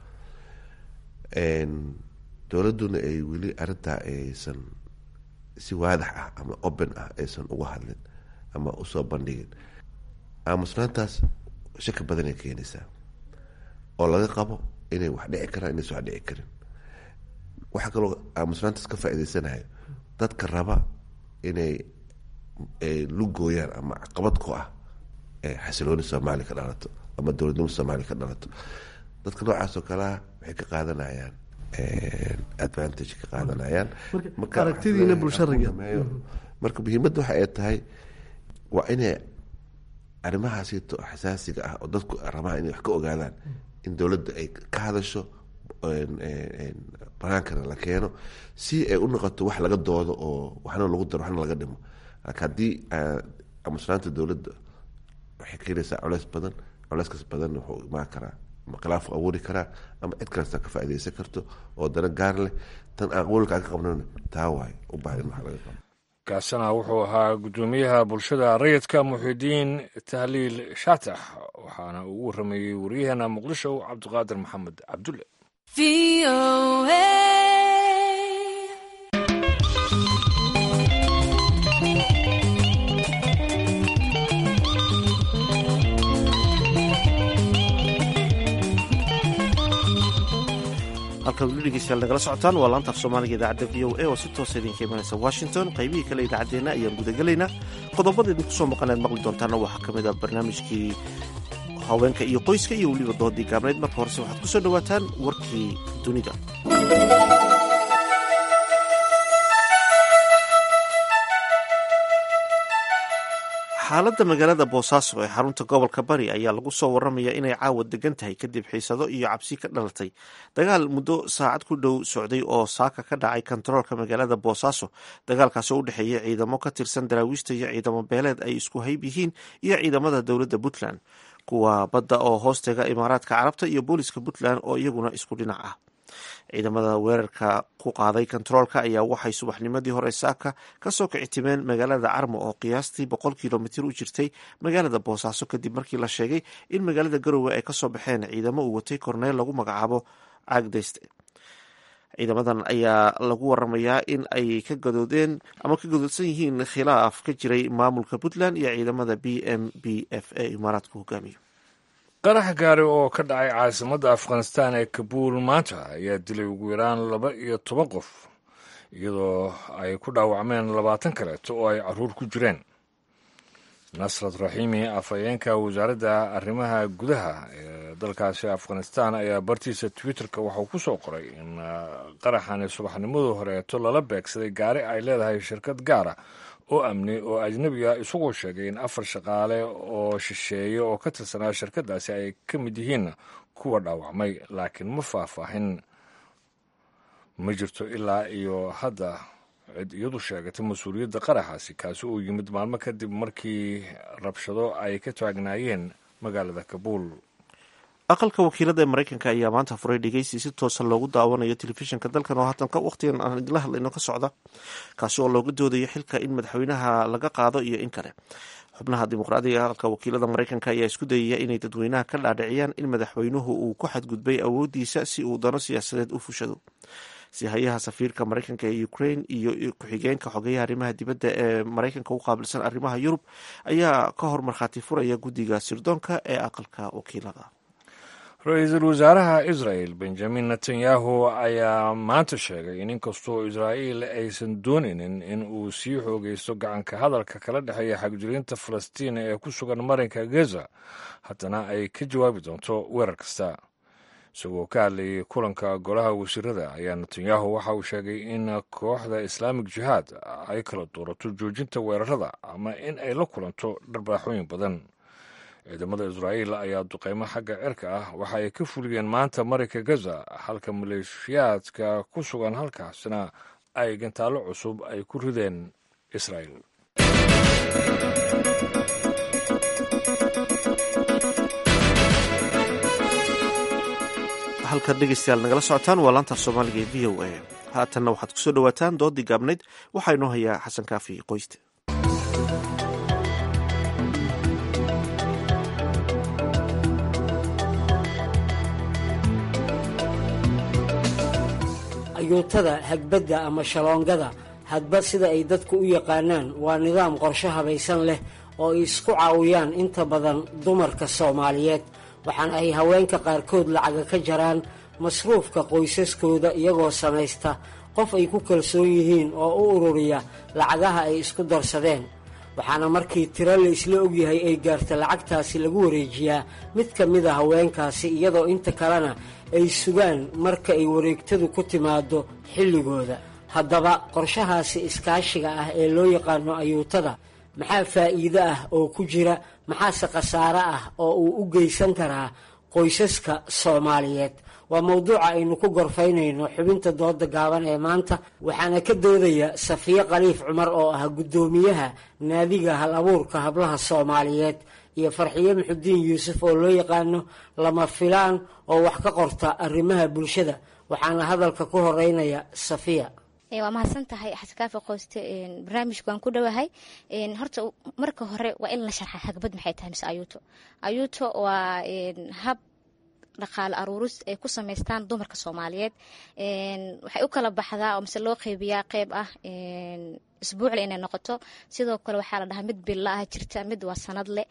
dowladduna ay weli arrintaa aysan si waadax ah ama open ah aysan uga hadlin ama usoo bandhigin aamusnaantaas shaki badanay keenaysaa oo laga qabo inay wax dhici karaan inaysan wax dhici karin waxaa kaloo aamusnaantaas ka faa'iideysanayo dadka raba inay lugooyaan ama caqabad ku ah xasilooni soomaaliya ka dhalato ama dowladnimo soomaaliya ka dhalato dadka noocaas oo kalea waxay ka qaadanayaan advantage ka qaadanayaan aragtidiina bulshariga marka muhiimadda waxa ay tahay waa inay arrimahaasito xasaasiga ah oo dadku rabaan inay wax ka ogaadaan in dowladda ay ka hadasho banaankana la keeno si ay u noqoto wax laga doodo oo waxna lagu daro waxna laga dhimo laakiin haddii amusnaanta dowladda waxay keenaysaa coleys badan coleyskaas badan wuxuu imaan karaa ama khilaafu abuuri karaa ama cid kalesta ka faaideysan karto oo dana gaar leh tan aan qowlka aan ka qabnan taa waay u baahan in wax laga qabo kaasina wuxuu ahaa guddoomiyaha bulshada rayidka muxidiin tahliil shaatax waxaana uu warameeyey waryaheena muqdisho cabdiqaadir maxamed cabdulle halka weli dhegeystayaal nagala socotaan waa laanta af soomaaliga idaacadda v o a oo si toosa idinka imanaysa washington qaybihii kale idaacaddeenna ayaan gudagelaynaa qodobada idinku soo maqanaad maqli doontaana waxaa ka mid a barnaamijkii haweenka iyo qoyska iyo weliba doodii gaabnayd marka horese waxaad ku soo dhowaataan warkii dunida xaaladda magaalada boosaaso ee xarunta gobolka bari ayaa lagu soo waramaya inay caawa degan tahay kadib xiisado iyo cabsi ka dhalatay dagaal muddo saacad ku dhow socday oo saaka ka dhacay kontaroolka magaalada boosaaso dagaalkaasi oo u dhexeeya ciidamo ka tirsan daraawiishta iyo ciidamo beeleed ay isku hayb yihiin iyo ciidamada dowladda puntland kuwa badda oo hoostega imaaraadka carabta iyo booliska puntland oo iyaguna isku dhinac ah ciidamada weerarka ku qaaday kontaroolka ayaa waxay subaxnimadii hore saaka kasoo kicitimeen magaalada carmo oo qiyaastii boqol kilomitir u jirtay magaalada boosaaso kadib markii la sheegay in magaalada garowe ay kasoo baxeen ciidamo uu watay korneel lagu magacaabo caagdayste ciidamadan ayaa lagu waramayaa in ay ka gadoodeen ama ka gadoodsan yihiin khilaaf ka jiray maamulka puntland iyo ciidamada b m b f ee imaaraadka hogaamiyo qarax gaari oo ka dhacay caasimadda afghanistan ee kabuul maanta ayaa dilay ugu yaraan laba iyo toban qof iyadoo ay ku dhaawacmeen labaatan kaleeto oo ay caruur ku jireen nasrat raxiimi afhayeenka wasaaradda arrimaha gudaha ee dalkaasi afghanistan ayaa bartiisa twitterka waxuu ku soo qoray in qaraxani subaxnimadii horeeto lala beegsaday gaari ay leedahay shirkad gaara oo amni oo ajnebiga isagoo sheegay in afar shaqaale oo shisheeye oo ka tirsanaa shirkadaasi ay ka mid yihiin kuwa dhaawacmay laakiin ma faahfaahin ma jirto ilaa iyo hadda cid iyadu sheegatay mas-uuliyadda qaraxaasi kaasi uu yimid maalmo kadib markii rabshado ay ka taagnaayeen magaalada kabuul aqalka wakiilada ee maraykanka ayaa maanta furay dhegeysi si toosa loogu daawanayo telefishinka dalkan oo haatan waqtigan aan idinla hadlayno ka socda kaasi oo looga doodayo xilka in madaxweynaha laga qaado iyo in kale xubnaha dimuqraadiga aqalka wakiilada maraykanka ayaa isku dayaya inay dadweynaha ka dhaadhiciyaan in madaxweynuhu uu ku xadgudbay awoodiisa si uu dano siyaasadeed u fushado sihayaha safiirka maraykanka ee ukraine iyo ku-xigeenka xogeyaha arrimaha dibadda ee maraykanka u qaabilsan arrimaha yurub ayaa ka hor markhaati furaya guddiga sirdoonka ee aqalka wakiilada ra-iisul wasaaraha israel benjamin netanyahu ayaa maanta sheegay in inkastoo israa'iil aysan doonaynin in uu sii xoogaysto gacanka hadalka kala dhexeeya xagjirinta falastiin ee ku sugan marinka gaza haddana ay ka jawaabi doonto weerar kasta isagoo ka hadlayay kulanka golaha wasiirada ayaa netanyahu waxa uu sheegay in kooxda islaamik jihaad ay kala doorato joojinta weerarada ama in ay la kulanto dharbaaxooyin badan ciidamada israa'iil ayaa duqeymo xagga cirka ah waxa ay ka fuliyeen maanta marinka gaza halka maleeshiyaadka ku sugan halkaasna ay gantaallo cusub ay ku rideen israa'iil halkan dhegeystayaal nagala socotaan waa laanta soomaaliga ee v o a haatanna waxaad kusoo dhawaataan doodii gaabnayd waxaa inoo hayaa xasan kaafi qoyste ayuutada hagbadda ama shaloongada hadba sida ay dadku u yaqaanaan waa nidaam qorsho habaysan leh oo ay isku caawiyaan inta badan dumarka soomaaliyeed waxaana ay haweenka qaarkood lacaga ka jaraan masruufka qoysaskooda iyagoo samaysta qof ay ku kalsoon yihiin oo u ururiya lacagaha ay isku darsadeen waxaana markii tiro la isla ogyahay ay gaarta lacagtaasi lagu wareejiyaa mid ka mid a haweenkaasi iyadoo inta kalena ay sugaan marka ay wareegtadu ku timaado xilligooda haddaba qorshahaasi iskaashiga ah ee loo yaqaano ayuutada maxaa faa'iido ah oo ku jira maxaase khasaare ah oo uu u geysan karaa qoysaska soomaaliyeed waa mowduuca aynu ku gorfaynayno xubinta dooda gaaban ee maanta waxaana ka doodaya safiye khaliif cumar oo ah guddoomiyaha naadiga hal abuurka hablaha soomaaliyeed iyo farxiye muxudiin yuusuf oo loo yaqaano lama filaan oo wax ka qorta arrimaha bulshada waxaana hadalka ku horeynaya safiya waa mahadsan tahay xasankaafi qoyste barnaamijka waan ku dhowahay horta marka hore waa in la sharxa hagbad maxay tahay mise ayuuto ayuuto waa hab dhaqaale aruuris ay ku samaystaan dumarka soomaaliyeed waxay u kala baxdaa oo mise loo qeybiyaa qeyb ah isbuucle inay noqoto sidoo kale waxaa la dhahaa mid billa ah jirta mid waa sanadle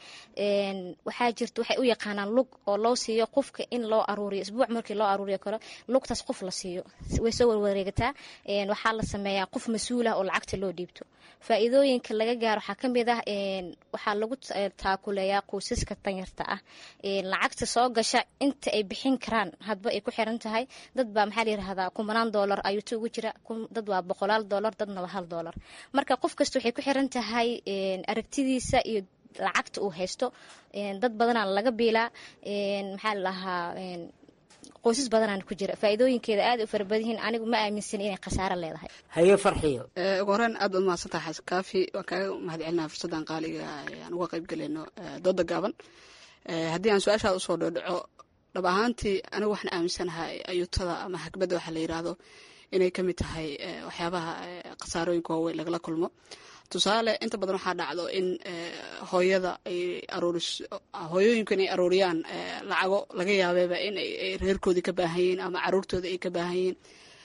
waxaa jirta waxay u yaqaanaan lug oo loo siiyo qofka in loo aruuriyo isbuuc markii loo aruuriyo kale lugtaas qof la siiyo way soo warwareegataa waxaa la sameeyaa qof mas-uul ah oo lacagta loo dhiibto faa'iidooyinka laga gaaro waxaa ka mid ah waxaa lagu taakuleeyaa qoysaska danyarta ah lacagta soo gasha inta ay bixin karaan hadba ay ku xiran tahay dad baa maxaa la yirahdaa kumanaan doolar ayuuto ugu jira dad waa boqolaal doolar dadna waa hal doolar marka qof kasta waxay ku xiran tahay aragtidiisa iyo lacagta uu haysto dad badanaa laga biilaa maxaa la dhahaa qoysas badanaan ku jira faa'iidooyinkeeda aad u fara badan yihiin anigu ma aaminsan inay khasaaro leedahay haye farxiyo ugu horeen aad baad mahadsantahay xasan kaafi waan kaaga mahad celinaa fursaddan qaaliga aan uga qayb galayno dooda gaaban haddii aan su-aashaada usoo dhodhaco dhab ahaantii anigu waxaan aaminsanahay ayuutada ama hagbadda waxaa la yiraahdo inay ka mid tahay waxyaabaha khasaarooyinka waaweyn lagala kulmo tusaale inta badan waxaa dhacdo in hooyada ay aruuris hooyooyinku inay aruuriyaan lacago laga yaabeeba in ay reerkoodii ka baahan yihiin ama caruurtooda ay ka baahan yihiin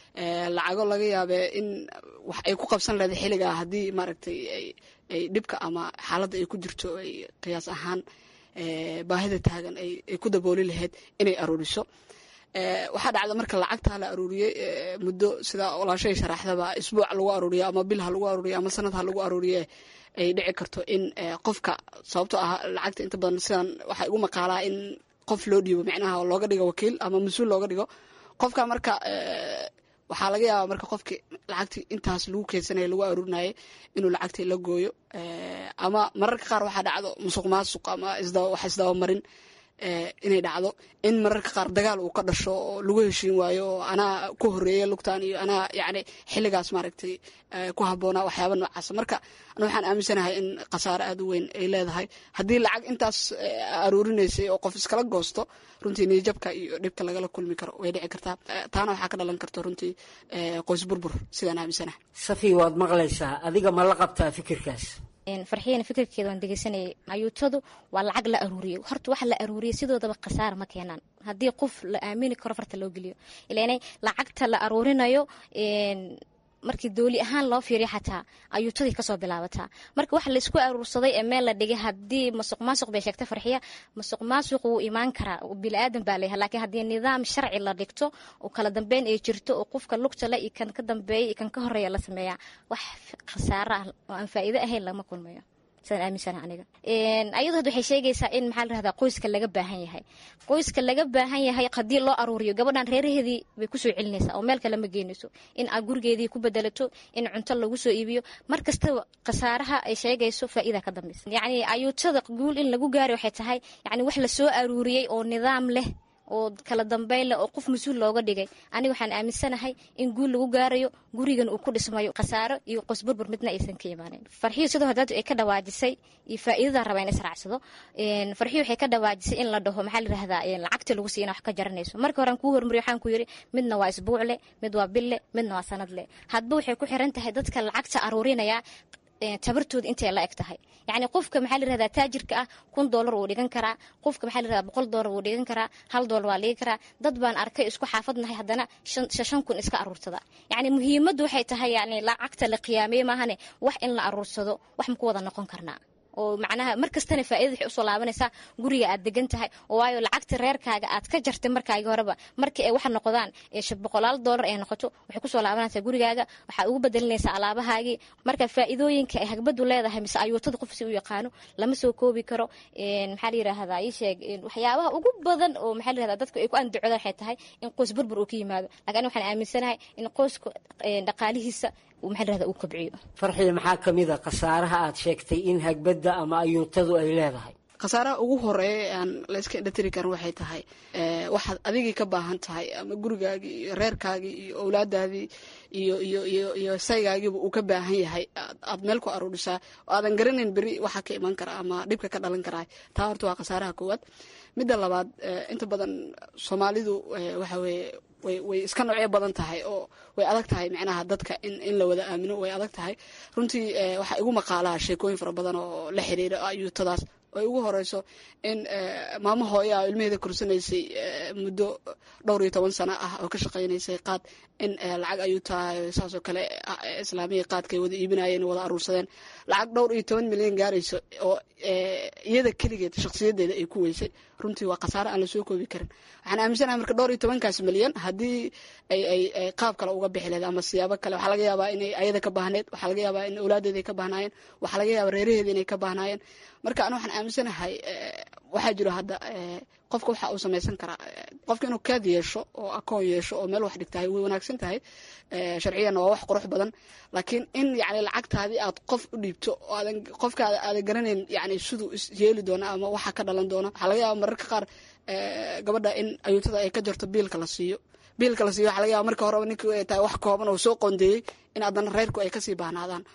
lacago laga yaabee in wax ay ku qabsan leedahay xilligaa haddii maaragtay ay dhibka ama xaaladda ay ku jirto ay qiyaas ahaan baahida taagan ay ku dabooli lahayd inay aruuriso waxaa dhacda marka lacagtaa la aruuriyey muddo sida walaashay sharaxdaba isbuuc lagu aruuriyo ama bil ha lagu aruuriyo ama sanad ha lagu aruuriye ay dhici karto in qofka sababto ah lacagta inta badan sidan waxaa igu maqaalaa in qof loo dhiibo micnaha looga dhigo wakiil ama mas-uul looga dhigo qofka marka waxaa laga yaabaa marka qofki lacagtii intaas lagu keedsanaya lagu aruurinayay inuu lacagtii la gooyo ama mararka qaar waxaa dhacdo musuq maasuq ama wax isdabamarin inay dhacdo in mararka qaar dagaal uu ka dhasho oo lagu heshiin waayo oo anaa ku horeeya lugtaan iyo anaa yacni xilligaas maaragtay ku habboonaa waxyaaba noocaasa marka ana waxaan aaminsanahay in khasaare aada u weyn ay leedahay haddii lacag intaas aruurinaysay oo qof iskala goosto runtii niyajabka iyo dhibka lagala kulmi karo way dhici kartaa taana waxaa ka dhalan karta runtii qoys burbur sidaan aaminsanahay safi waad maqlaysaa adiga ma la qabtaa fikirkaas farxiyana fikirkeeda waan degeysanayay ayuutadu waa lacag la aruuriyey horta waxa la aruuriyey sidoodaba khasaara ma keenaan haddii qof la aamini karo farta loo geliyo ilaanay lacagta la aruurinayo markii dooli ahaan loo fiiriyo xataa ayuutadii kasoo bilaabataa marka waxa laisku aruursaday ee meel la dhigay haddii masuq maasuq bay sheegtay farxiya masuq maasuq wuu imaan karaa bili-aadan baa leeyahay laakiin haddii nidaam sharci la dhigto oo kala dambeyn ay jirto oo qofka lugta le iyo kan ka dambeeya iyo kan ka horeeya la sameeyaa wax khasaaro ah oo aan faa'iido ahayn lama kulmayo sidaan aaminsana aniga ayadu hadda waxay sheegaysaa in maxaa la rahdaa qoyska laga baahan yahay qoyska laga baahan yahay haddii loo aruuriyo gabadhan reeraheedii bay kusoo celinaysaa oo meel kale ma geynayso in aad gurigeedii ku bedelato in cunto lagu soo iibiyo mar kastaba khasaaraha ay sheegayso faa'iida ka dambaysa yacni ayuutada guul in lagu gaari waxay tahay yacni wax lasoo aruuriyey oo nidaam leh oo kala dambeyn leh oo qof mas-uul looga dhigay aniga waxaan aaminsanahay in guul lagu gaarayo gurigan uu ku dhismayo khasaaro iyo qosburbur midna aysan ka imaanin farxiyo sidoo hadaad ay ka dhawaajisay iyo faa'iidada raba in israacsado farxiyo waxay ka dhawaajisay in la dhaho maxaa la yirahdaa lacagta lagu siina wax ka jaranayso marka hore aan kuu hormariyo waxaan ku yiri midna waa isbuucle mid waa bille midna waa sanadle hadba waxay ku xiran tahay dadka lacagta aruurinaya tabartooda intay la eg tahay yacni qofka maxaa la yirahdaa taajirka ah kun doolar wuu dhigan karaa qofka maxaa la yirahdaa boqol doolar wuu dhigan karaa hal doolar waa dhigi karaa dad baan arkay isku xaafadnahay haddana shan kun iska aruursada yacni muhiimaddu waxay tahay yacni lacagta la qiyaameye maahane wax in la aruursado wax ma ku wada noqon karnaa oo macnaha mar kastana faa'iida waxay usoo laabanaysaa guriga aad degan tahay oo waayo lacagta reerkaaga aad ka jartay markaagi horeba markii ay waxa noqdaan boqolaal doolar ay noqoto waxay kusoo laabanaysaa gurigaaga waxaad ugu bedelinaysaa alaabahaagii marka faa'iidooyinka ay hagbadu leedahay mise ayuutada qof si u yaqaano lama soo koobi karo maxaa la yirahdaa ii sheeg waxyaabaha ugu badan oo maxaa la yirahdaa dadku ay ku andacodaan waxay tahay in qoys burbur uu ka yimaado laakiin waxaan aaminsanahay in qoyska dhaqaalihiisa farxiya maxaa ka mid a khasaaraha aad sheegtay in hagbadda ama ayuutadu ay leedahay khasaaraha ugu horeeya ee aan layska indhatiri karin waxay tahay waxaad adigii ka baahan tahay ama gurigaagii iyo reerkaagii iyo owlaadaadii iyo iyo iyo iyo saygaagiiba uu ka baahan yahay aad meel ku aruurisaa oo aadan garanayn beri waxa ka iman kara ama dhibka ka dhalan karaa taa horta waa khasaaraha koowaad midda labaad inta badan soomaalidu waxa weeye way way iska noocyo badan tahay oo way adag tahay micnaha dadka in in la wada aamino way adag tahay runtii waxaa igu maqaalaa sheekooyin fara badan oo la xiriira ayuutadaas ay ugu horeyso in maamo hooya a ilmaheeda korsanaysay muddo dhowr iyo toban sano ah oo ka shaqaynaysay qaad in lacag ayuu tahay saasoo kale islaamiya qaadkay wada iibinayeen wada aruursadeen lacag dhowr iyo toban milyan gaarayso oo iyada keligeed shakhsiyadeeda ay ku weysay runtii waa khasaare aan lasoo koobi karin waxaan aaminsanahay marka dhowr iyo tobankaas milyan haddii ay ay ay qaab kale uga bixi lehed ama siyaabo kale waxaa laga yaabaa inay ayada ka baahneed waxaa laga yaabaa in awlaadeeda ay ka baahnaayeen waxaa laga yaabaa reeraheeda inay ka baahnaayeen marka anu waxaan aaminsanahay waxaa jiro hadda qofka waxa uu samaysan karaa qofka inuu kaad yeesho oo akoon yeesho oo meel wax dhigtahay way wanaagsan tahay sharciyanna waa wax qurux badan laakiin in yani lacagtaadii aad qof u dhiibto oo aadan qofkaada aadan garanayn yani siduu is yeeli doona ama waxa ka dhalan doona waxaa laga yaaba mararka qaar gabadha in ayuutada ay ka jarto biilka la siiyo biilka la siiyo waxa laga yaba marka horeba ninkii ay tahay wax kooban oo soo qoondeeyey in haddana reerku ay kasii baahnaadaan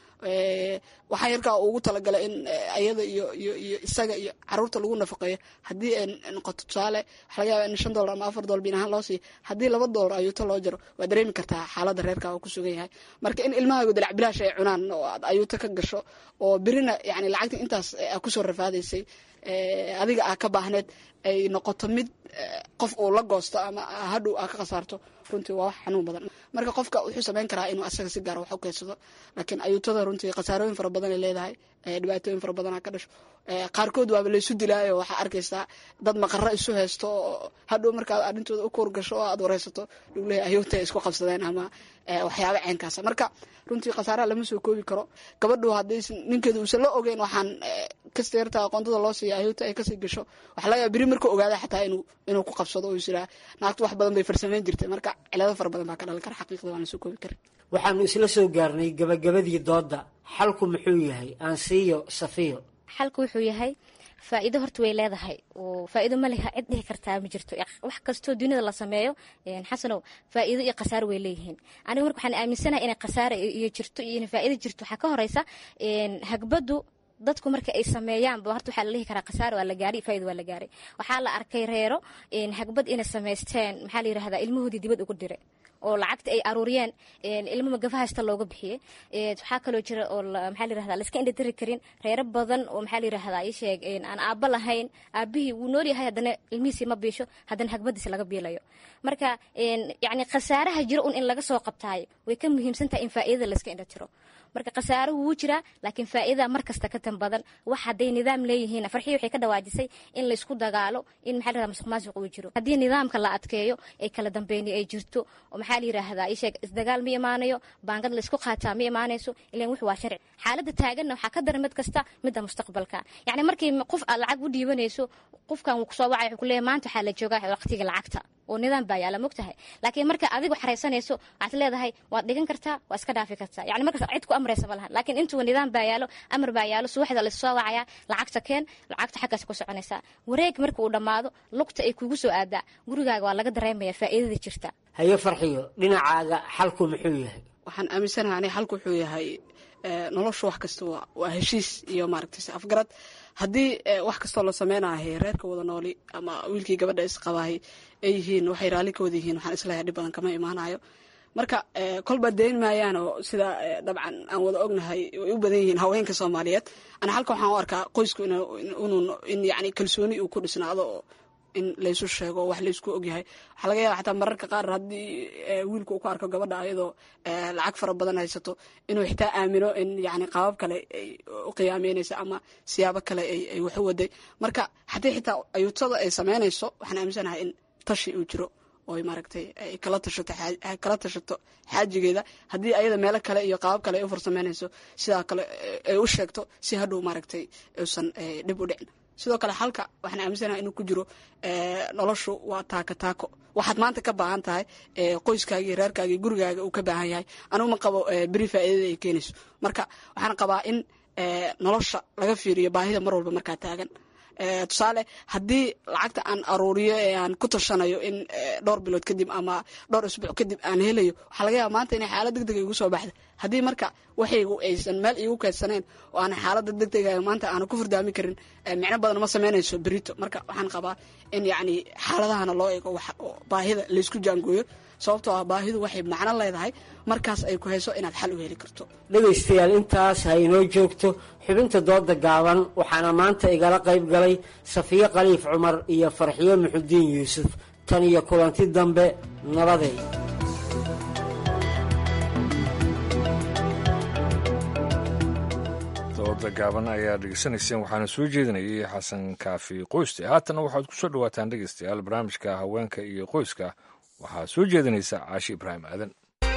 waxaa yarkaa ugu talagalay in ayada iyo iyo iyo isaga iyo caruurta lagu nafaqeeyo haddii ay noqoto tusaale waxaa laga yaba in shan dollar ama afar dollar biin ahaan loo siiyo haddii laba dollar ayuuto loo jaro waa dareemi kartaa xaaladda reerka uu ku sugan yahay marka in ilmahaagu dalac bilaash ay cunaan oo aad ayuuto ka gasho oo birina yani lacagta intaas a kusoo rafaadaysay adiga aa ka baahneed ay noqoto mid qof uu la goosto ama hadhow aa ka khasaarto runtii waa wax xanuun badan marka qofka wuxuu samayn karaa inuu asaga si gaara wax u keysado laakiin ayuutada runtii khasaarooyin fara badan ay leedahay dhibaatooyin fara badanaa ka dhasho qaarkood waaba laysu dilaayo waxaa arkaysaa dad maqaro isu haysto oo hadhow markaad arrintooda u kuur gasho oo aad wareysato lagu leeyahay ayuuta ay isku qabsadeen ama waxyaaba ceenkaasa marka runtii khasaaraha lama soo koobi karo gabadhu hadday ninkeeda uusan la ogeyn waxaan kasta yartaa aqoontada loo siiya ayuuta ay kasii gasho waxaa laga yaaba beri marka ogaada xataa inuu inuu ku qabsado oo is iraa naagtu wax badan bay farsamayn jirtay marka cilado fara badan baa ka dhalan kara xaqiiqda waan la soo koobi karin waxaanu isla soo gaarnay gabagabadii doodda xalku muxuu yahay aansiiyo safiyo xalku wuxuu yahay faa'iido horta way leedahay oo faa'iido ma leha cid dhihi kartaa ma jirto wax kastoo dunida la sameeyo xasanow faa'iido iyo khasaaro way leeyihiin aniga marka waxaan aaminsanahay inay khasaaro iyo jirto iyo inay faa'iido jirto waxaa ka horeysa hagbadu dadku marka ay sameeyaanba horta waxaa la dhihi karaa khasaaro waa la gaaray faa'iido waa la gaaray waxaa la arkay reero hagbad inay samaysteen maxaa la yirahdaa ilmahoodii dibad ugu diray oo lacagta ay aruuriyeen ilmo magafa haysta looga bixiyey waxaa kaloo jira oo maxaa la yirahdaa laiska indhatiri karin reero badan oo maxaa la yirahdaa ii sheeg aan aabba lahayn aabihii wuu nool yahay haddana ilmihiisii ma biisho haddana hagbadiisi laga biilayo marka yacni khasaaraha jiro un in laga soo qabtaayo way ka muhiimsan tahay in faa'iidada laiska indhatiro marka khasaaruhu wuu jiraa laakiin faa'iidada mar kasta ka tan badan wax hadday nidaam leeyihiin farxii waxay ka dhawaajisay in laysku dagaalo in maxaa la yirahdaa masuq maasuq uu jiro haddii nidaamka la adkeeyo ee kala dambeyni ay jirto oo maxaa la yiraahdaa isheeg isdagaal ma imaanayo baangad laysku qaataa ma imaanayso ilan wix waa sharci xaaladda taaganna waxaa ka daran mid kasta midda mustaqbalka yacni markii qof aad lacag u dhiibanayso qofkan wuu kusoo wacay wuxuu ku leeyahay maanta waxaa la joogaa waqtiga lacagta oo nidaam baa yaala mogtahay laakiin marka adigu xaraysanayso waxaad leedahay waad dhigan kartaa waa iska dhaafi kartaa yani markaas cid ku amraysa ma lahan laakiin intuu nidaam baa yaalo amar baa yaalo subaxda laissoo wacaya lacagta keen lacagta xaggaas ku soconaysaa wareeg marka uu dhammaado lugta ay kugu soo aadaa gurigaaga waa laga dareemaya faa'iidada jirta haye farxiyo dhinacaaga xalku muxuu yahay waxaan aaminsanaha ani xalku wuxuu yahay noloshu wax kasta waa heshiis iyo maaragtay afgarad haddii wax kastoo la sameynahay reerka wada nooli ama wiilkii gabadha isqabahay ay yihiin waxay raalli ka wada yihiin waxaan islahay dhib badan kama imaanayo marka kolba dayn maayaan oo sida dabcan aan wada ognahay way u badan yihiin haweenka soomaaliyeed ana halka waxaan u arkaa qoysku in yani kalsooni uu ku dhisnaado oo in laysu sheego wax laysku ogyahay waxaa laga yaaba xataa mararka qaar haddii wiilku uu ku arko gabadha ayadoo lacag fara badan haysato inuu xitaa aamino in yani qaabab kale ay u qiyaameynaysa ama siyaabo kale ay wax u waday marka haddii xitaa ayuutada ay sameynayso waxaan aaminsanahay in tashi uu jiro oo maaragtay ay kala tashato kala tashato xaajigeeda haddii ayada meelo kale iyo qaabab kale ay u farsameynayso sidaa kale ay u sheegto si hadhow maaragtay uusan dhib u dhicin sidoo kale halka waxaan aaminsanaha inuu ku jiro noloshu waa taako taako waxaad maanta ka baahan tahay qoyskaagii reerkaagii gurigaaga uu ka baahan yahay anugu ma qabo beri faa'iidada ay keenayso marka waxaan qabaa in nolosha laga fiiriyo baahida mar walba markaa taagan tusaale haddii lacagta aan aruuriyo ee aan ku tashanayo in dhowr bilood kadib ama dhowr isbuuc kadib aan helayo waxaa laga yaaba maanta inay xaalad degdega igu soo baxda haddii marka waxaygu aysan meel iigu keedsaneen oo aan xaalada degdega maanta aana ku furdaami karin micno badan ma sameynayso berito marka waxaan qabaa in yacni xaaladahana loo eego wax baahida laysku jaangooyo sababtoo ah baahidu waxay macno leedahay markaas ay ku hayso inaad xal u heli karto dhegaystayaal intaas ha inoo joogto xubinta dooda gaaban waxaana maanta igala qayb galay safiye khaliif cumar iyo farxiyo muxudiin yuusuf tan iyo kulanti dambe nabaday dooda gaaban ayaa dhegeysanayseen waxaana soo jeedinayay xasan kaafi qoyste haatana waxaad ku soo dhawaataan dhegeystayaal barnaamijka haweenka iyo qoyska waxaa soo jeedinaysa caashi ibraahim aadan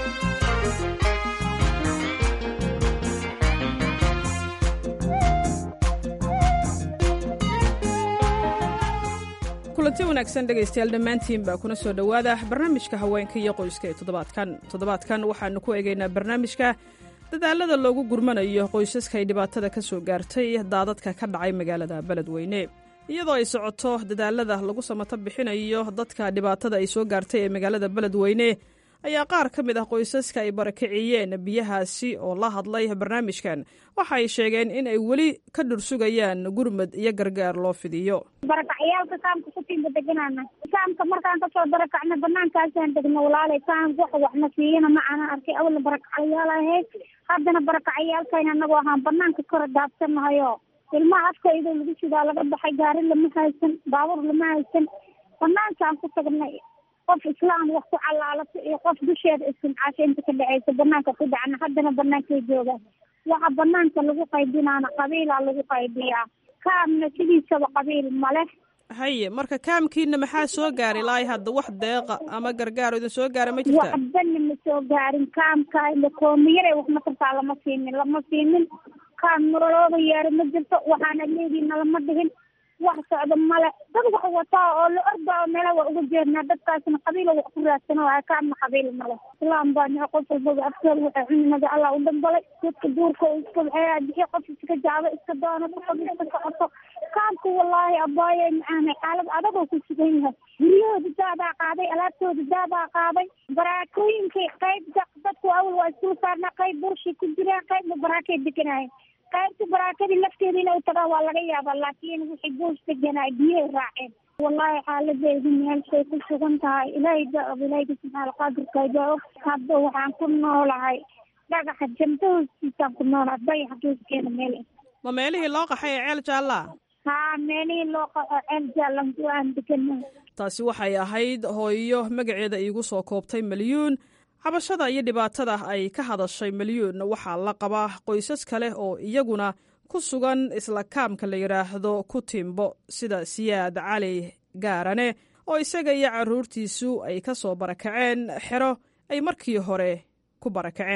kulanti wanaagsan dhegaystayaal dhammaantiin baa kuna soo dhowaada barnaamijka haweenka iyo qoyska ee toddobaadkan toddobaadkan waxaannu ku eegaynaa barnaamijka dadaalada loogu gurmanayo qoysaska ay dhibaatada ka soo gaartay daadadka ka dhacay magaalada beledweyne iyadoo ay socoto dadaalada lagu samato bixinayo dadka dhibaatada ay soo gaartay ee magaalada beledweyne ayaa qaar ka mid ah qoysaska ay barakiciyeen biyahaasi oo la hadlay barnaamijkan waxa ay sheegeen in ay weli ka dhursugayaan gurmad iyo gargaar loo fidiyo barakacyaalka kaamka ku tiimba deganana kaamka markaan kasoo barakacna banaankaasaan degna walaalay kaamka wax waxna siiyana ma ana arkay awalna barakacyaal ahayd haddana barakacayaalkayna anagoo ahaan banaanka kora daabsanahayo ilmaha afkayda lagu sidaa laga baxay gaari lama haysan baabuur lama haysan banaankaan ku tagnay qof islaam wax ku calaalato iyo qof dusheeda istimcaasho inta ka dhexeysa banaanka ku dhacna haddana banaankay joogaan waxa banaanka lagu qaybinaana qabiilaa lagu qaybiyaa kaamna sidiisaba qabiil male haye marka kaamkiina maxaa soo gaaray laai hadda wax deeqa ama gargaar idin soo gaara ma jirtaa waxbana ma soo gaarin kaamka koomiyare waxma kartaa lama siinin lama siinin kaam nololooda yeero ma jirto waxaana leediina lama dhihin wax socdo male dad wax wataa oo la orda oo meela waa uga jeednaa dadkaasna qabiila wax ku raadsano waa kaamna qabiil male islaam baa nico qof walbaba afkooda waxay cunimada allah u dambalay dadka duurka iska bixiyo qof iska jaabo iska doono qof iska socoto kaamka wallaahi abaaye macaanay xaalad adagoo ku sugan yahay guryahooda daadaa qaaday alaabtooda daadaa qaaday baraakooyinkay qayb dadku awal waa isku saarnaa qayb burshay ku jiraan qaybna baraakay deganaayen qaybta baraakadii lafteeda inay tagaan waa laga yaabaa laakiin wixii buush deganaa biyahay raaceen wallaahi xaaladeedu meelshay ku sugan tahay ilaahay daab ilaahayka subxaana qaadirka jaa og hadda waxaan ku noolahay dhagaxa jamta hoostiisaan ku noolahay dayaxa geeskeeda meel ma meelihii loo qaxay ee ceel jaallaa haa meelihii loo qaxo ceel jaallan aan deganaa taasi waxay ahayd hooyo magaceeda iigu soo koobtay milyuun cabashada iyo dhibaatada ay ka hadashay milyuun waxaa la qabaa qoysas kale oo iyaguna ku sugan isla kaamka la yidhaahdo ku timbo sida siyaad cali gaarane oo isaga iyo carruurtiisu ay ka soo barakaceen xero ay markii hore ku barakaceen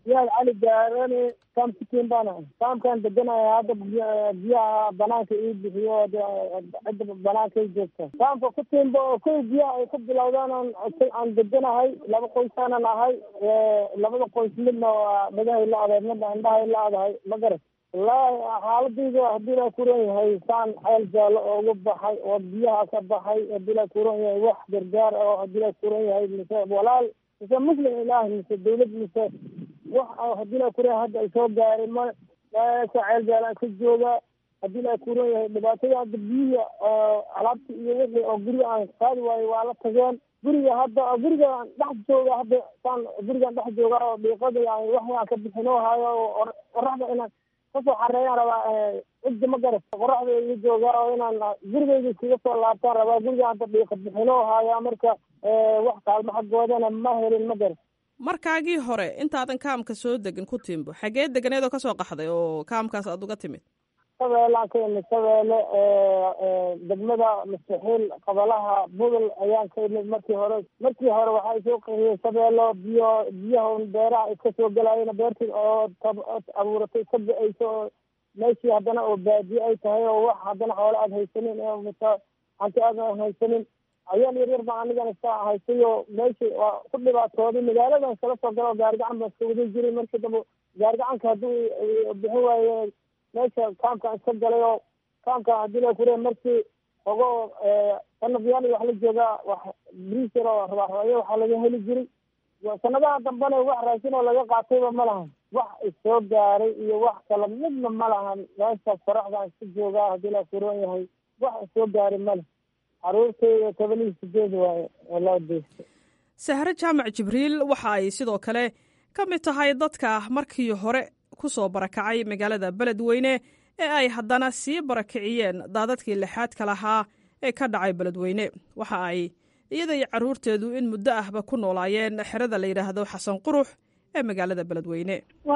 yaad cali gaarane kaamkitiin baan ahay kaamkaan deganaya hadda biyaha banaanka ii bixiyo cidda banaanka ay joogta kaamka ku tiimba oo kow biyaha ay ku bilowdaan aan deganahay laba qoysaanan ahay labada qoys midna waa dhagahay la-dahay midna indhahay la-dahay ma garat wallaahi xaaladayda haddii la kuran yahay saan xeel jaalo oogu baxay oo biyaha ka baxay haddii la kuran yahay wax gargaar oo haddii la kuran yahay mise walaal mise muslim ilaahi mise dawlad mise wax haddii la kuran yahay hadda ay soo gaaray ma meesha ceel jaalaan ka jooga haddii la kuran yahay dhibaatada hadda biyihi alaabta iyo wixii oo guriga aan qaadi waayo waa la tageen guriga hadda guriga dhex jooga hadda saan gurigan dhex jooga oo dhiiqada yani wax aan ka bixinoo hayo qoraxda inaan kasoo xareeyaan rabaa cidda ma garat qoraxda iga jooga oo inaan gurigayga iskaga soo laabtaan rabaa guriga hadda dhiiqa bixinoo haya marka wax kaalmo xaggoodana ma helin ma garat markaagii hore intaadan kaamka soo degin ku tiimbo xagee deganeed oo kasoo qaxday oo kaamkaas aad uga timid shabeelaan ka imid shabeelle degmada mustaxiil qabalaha budol ayaan ka imid markii hore markii hore waxaa soo qeexiyey shabeello biyo biyaha beeraha iska soo gelaayeen beertii oo abuuratay ka ba-eyso oo meeshii haddana oo baadiye ay tahay oo wax haddana xoolo aada haysanin mita hanti aadan haysanin ayaal yaryar baa anigan iska haystay oo meeshii waa ku dhibaatooday magaaladan iskala soo gala oo gaarigacan baan iska wadan jiray markii dambe gaarigacanka haddii bixin waaye meesha kaamkaan iska galay oo kaamka haddii la kure markii ogo sanadyaal wax la joogaa wax briser oo rabaarabaya waxaa laga heli jiray sanadaha dambena wax raashin oo laga qaatayba ma lahan wax isoo gaaray iyo wax kale midna ma lahan meeshaas faraxdaan iska joogaa haddii la kuran yahay wax isoo gaaray male caruurtayda toban iyo sideed waaye oo loo deystay sahre jaamac jibriil waxa ay sidoo kale ka mid tahay dadka markii hore ku soo barakacay magaalada beledweyne ee ay haddana sii barakiciyeen daadadkii lixaadka lahaa ee ka dhacay beledweyne waxa ay iyada iyo carruurteedu in muddo ahba ku noolaayeen xerada la yidhaahdo xasan qurux ee magaalada beledweyne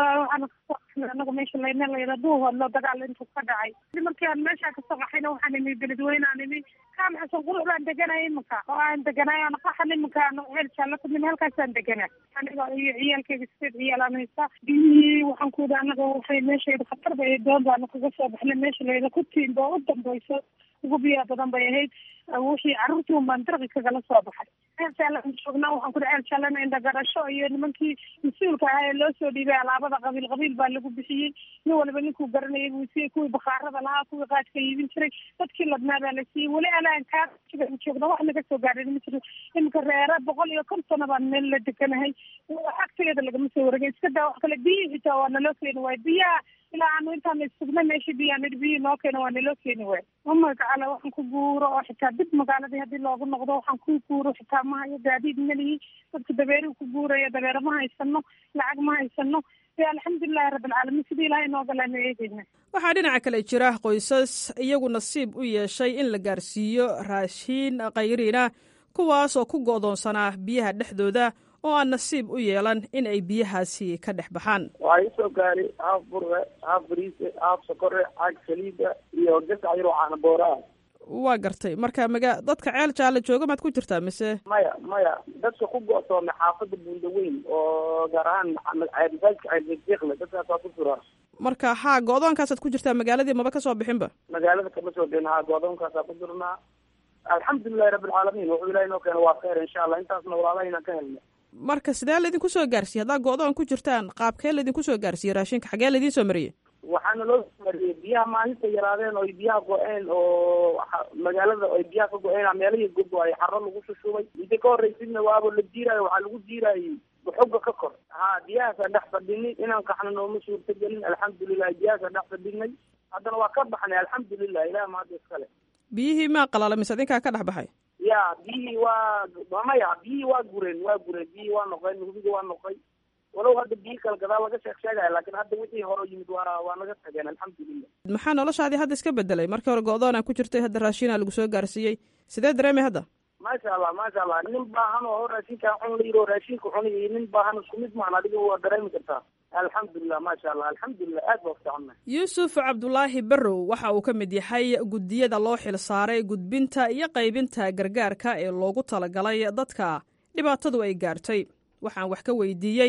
anagu meesha layna layra duuhoodlo dagaal intuu ka dhacay markii aan meeshaa kasoo qaxayna waxaan imi beledweyne aan imi kaam xasan qurux baan deganay iminka oo aan deganay aan qaxan iminka aan ceel jaallo ku nimi halkaasaan deganaa aniga iyo ciyaalkayga sideed ciyaal aan haysta biyihii waxaan ku yidhi anaga waxay meeshayda khatar bay doon baana kaga soo baxnay meesha layda ku tiimba u dambayso ugu biyaa badan bay ahayd wixii carruurtii un baan darqi kagala soo baxay ceel jaalaan joognaa waxaan kudhi ceel jaalana indhagarasho iyo nimankii mas-uulka ahaa ee loo soo dhiibay alaabada qabiil qabiil baa lagu bixiyey nin waliba ninkuu garanayay buu siiyey kuwii bakhaarada lahaa kuwii qaadka iibin jiray dadkii ladnaa baa la siiyey weli alaan kaa joogna wax naga soo gaadhay ma jiro iminka reere boqol iyo kontona baan meel la deganahay agtegeeda lagama soo wareegay iska daa wax kale biyihii xitaa waa naloo keeni waayo biyaha ilaa aanu intaan sugna meeshii biyaa nidhi biyihii noo keena waa naloo keeni waayo umagacala waxaan ku guuro oo xitaa dib magaaladii haddii loogu noqdo waxaan ku guuro xitaa ma hayo gaadiid malihi dadka dabeeruhu ku guuraya dabeere ma haysano lacag ma haysano e alxamdulilahi rabbilcaalamiin sidii ilahay noo galaanu eegeyna waxaa dhinaca kale jira qoysas iyagu nasiib u yeeshay in la gaarsiiyo raashiin khayriina kuwaasoo ku go'doonsanaa biyaha dhexdooda oo aan nasiib u yeelan in ay biyahaasi ka dhex baxaan waxaa isoo gaaray haaf burre haaf bariise haaf sokore caag saliida iyo gasac yar oo caana booraa waa gartay marka maga dadka ceel jaalle jooga maad ku jirtaa mise maya maya dadka ku go'toomay xaafadda buundaweyn oo gaar ahaan masaajidka ceelbeekle dadkaasaa ku jira marka haa go-doonkaasaad ku jirtaa magaaladii maba kasoo bixinba magaalada kama soo bixin haa go-doonkaasaa ku jirnaa alxamdulilahi rabbilcaalamiin wuxuu ilahay noo keena waa kheyr insha allah intaasna walaalahayna ka helna marka sidee laydinku soo gaarsiiyey haddaa go-doon ku jirtaan qaabkee laydinku soo gaarsiiyey raashinka xagee laydiin soo mariyey waxaana loo mariyey biyaha maalinta yaraadeen oo biyaha go-een oo magaalada ay biyaha ka go-een meelahii gogo ay xaro lagu shushubay inta ka horreysidna waaba la jiiraayo waxaa lagu jiiraayey xogga ka kor ha biyahaasaan dhex fadhinay inaan kaxna nooma suurtagelin alxamdulilah biyahaasaan dhex fadhinay haddana waa ka baxnay alxamdulilah ilaah mahadda iskale biyihii maa qalaalay mise adinkaa ka dhex baxay ya biyihii waa maya biyihii waa gureen waa gureen biyihii waa noqeen hubiga waa noqay walow hadda biyi kala gadaal laga sheeg sheegaya laakiin hadda wixii hore yimid waa waa naga tageen alxamdulilah maxaa noloshaadii hadda iska bedelay markii hore go-doonaa ku jirtay hadda raashinaa lagu soo gaarsiiyey sidee dareemay hadda maasha allah maasha allah nin baahan oo raashinkaa cun la yiro raashinka cun iyo nin baahan isku mid maan adiga waa dareemi kartaa alxamdulilah maasha allah alxamdulilah aad baa fiicannay yuusuf cabdulaahi barrow waxa uu ka mid yahay guddiyada loo xil saaray gudbinta iyo qaybinta gargaarka ee loogu talagalay dadka dhibaatadu ay gaartay waxaan wax ka weydiiyey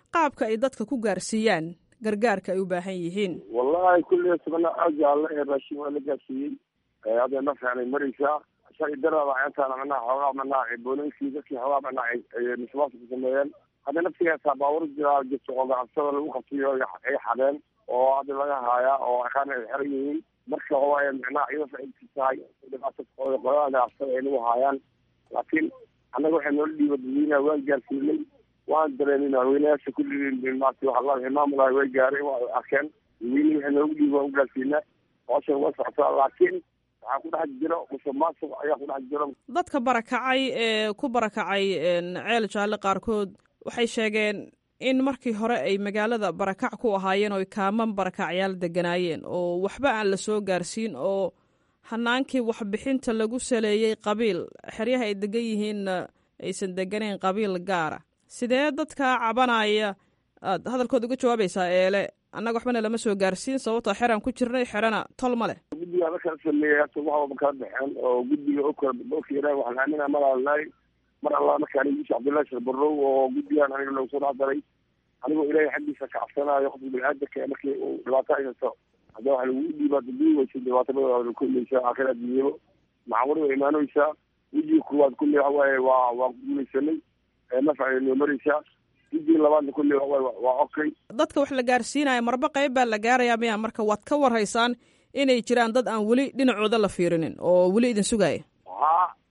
qaabka ay dadka ku gaarsiiyaan gargaarka ay u baahan yihiin wallahi kulliya sabana jaalle ee raashin waa la gaarsiiyey hadda nafcan ay maraysaa sharci darada intaana manaha xoogaa manaha boolinkii dadkii xoogaa manaha ay musuqmaasuq ku sameeyeen hadda naftigaasa baawur jiraa jirto oo ganacsada lagu qabsiyo ay xadeen oo hadda laga haayaa oo aqaana ay xeran yihiin marka waay micnaha iyada faciidkii tahay dhibaato qolada ganacsada ay nagu haayaan laakiin annaga waxay noola dhiiba dadweynaha waan gaarsiinay waan dareenay madaxweyneyaasha kulligii maarata waxa la maamulaha way gaaray waa arkeen dadweynihi waxay noogu dhiiba waan u gaarsiinaa hawshan way socotaa laakiin waxaa ku dhex jiro musuq maasuq ayaa ku dhex jiro dadka barakacay ee ku barakacay ceel jaalle qaarkood waxay sheegeen in markii hore ay magaalada barakac ku ahaayeen oo kaaman barakacyaal deganaayeen oo waxba aan la soo gaarsiin oo hanaankii waxbixinta lagu saleeyey qabiil xeryaha ay degan yihiinna aysan deganayn qabiil gaara sidee dadkaa cabanaya aad hadalkooda uga jawaabaysaa eele annaga waxbana lama soo gaarsiin sababtoo xeraan ku jirnay xerana tol ma leh guddiga la kala sameeyey hata wax walba kala baxeen oo guddiga okala okira waxaan aaminaa malaalnaay mar alla markaan yuusuf cabdullahi sharbarow oo guddigan aniga loogu soo dhexdaray anigoo ilaahay xaggiisa ka cabsanaayo qofka bini-aadamka markii uu dhibaato haysato hadda waxa lagu dhiibaa dadii weysa dhibaatabada kuleysa aakhir adduunyaba macawar way imaanaysaa wejiga koowaad kulli waxa waaye waa waa guulaysanay nafcay noo maraysaa wejiga labaadna kulli waxawaaye waa okay dadka wax la gaarsiinaya marba qayb baa la gaarayaa miya marka waad ka warhaysaan inay jiraan dad aan weli dhinacooda la fiirinin oo weli idin sugaaya ha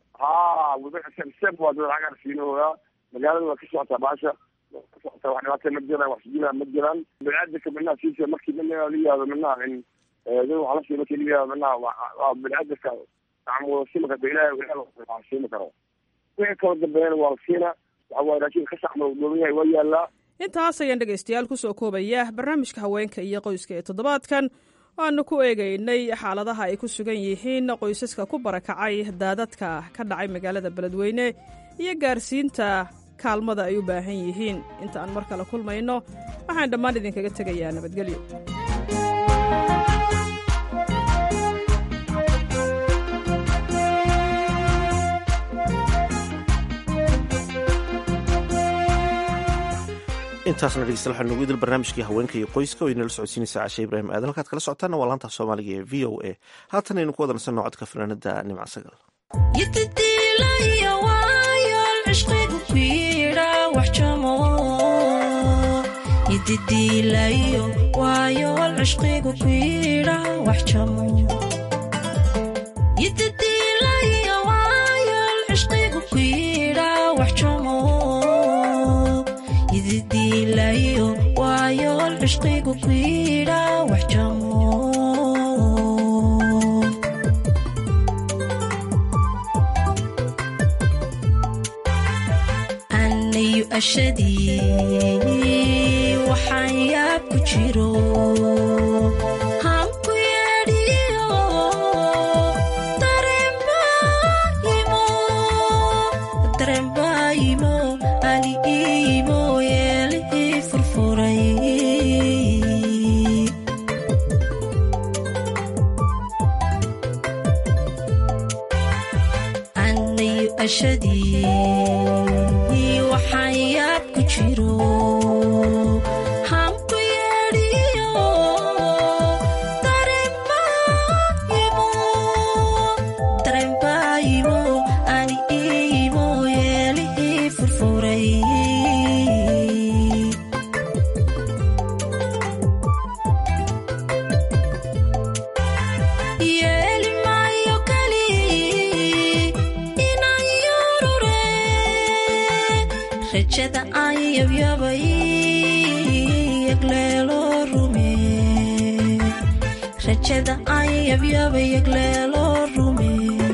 ha step waa dad gaarsiinooyaa magaalada waa ka socotaa baasha kasocota wax dhibaata ma jiraan wax sujina ma jiraan bini-aadamka minaha siisa markii minaha la yihahdo minaha in dad waxa la sii markii la yihahdo minaha waa bini-aadamka gacmooda siima karta ilahi ilahi siima karo wixii kala dambeeyana waa la siina waxa waaye raashinka ka saxma dhooban yahay waa yaalaa intaas ayaan dhegaystayaal kusoo koobaya barnaamijka haweenka iyo qoyska ee toddobaadkan waanu ku eegaynay xaaladaha ay ku sugan yihiin qoysaska ku barakacay daadadka ka dhacay magaalada beledweyne iyo gaarsiinta kaalmada ay u baahan yihiin inta aan mar kale kulmayno waxaan dhammaan idinkaga tegayaa nabadgelyo intaasna dhegeystayaal waxaa noogu idil barnaamijkii haweenka iyo qoyska oo inala socodsiinaysa cashe ibraahim aadan halkaad kala socotaana waa laanta soomaaliga ee v o a haatan aynu ku wada nasanno codka fanaanada nimca sagal yididiilayo waayo cishqigu ku yidha wax jamo yididiilayo waayo cishqigu ku yidha wax jamo yididiilayo waayo cishqigu ku yidha wax jamo anayu ashadii waxaan yaab ku jiro hanku yeedhiyo darembaayimo ali iimo yeelihii furfuray anayu ashadii waxaan yaab ku jiro hanku yeedhiyo darembaayimo darembaayimo ani iimo yeelihii furfuray yeeli maayo kali inaan yorure rajada aan yabyabay yagleelo rume rajada aan yabyabay yagleelo rume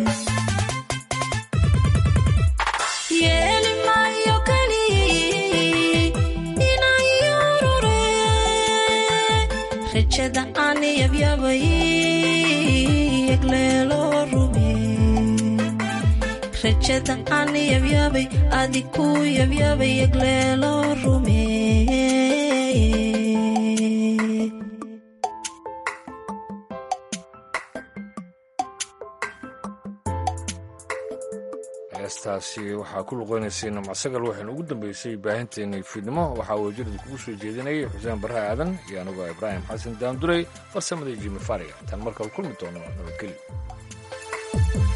yeeli maayo kali inaan yorure rajada aan yabyabay yagleelo rume rajada aan yabyabay adiku yabyabay yagleelo rume heestaasi waxaa ku luqeynaysay namacsagal waxaynu ugu dambeysay baahinteennii fiidnimo waxaa wajirada kugu soo jeedinayay xuseen barre aadan iyo anigoo ibraahim xasan daanduray farsamadii jimi fariga tan markale kulmi doono nabadgelyo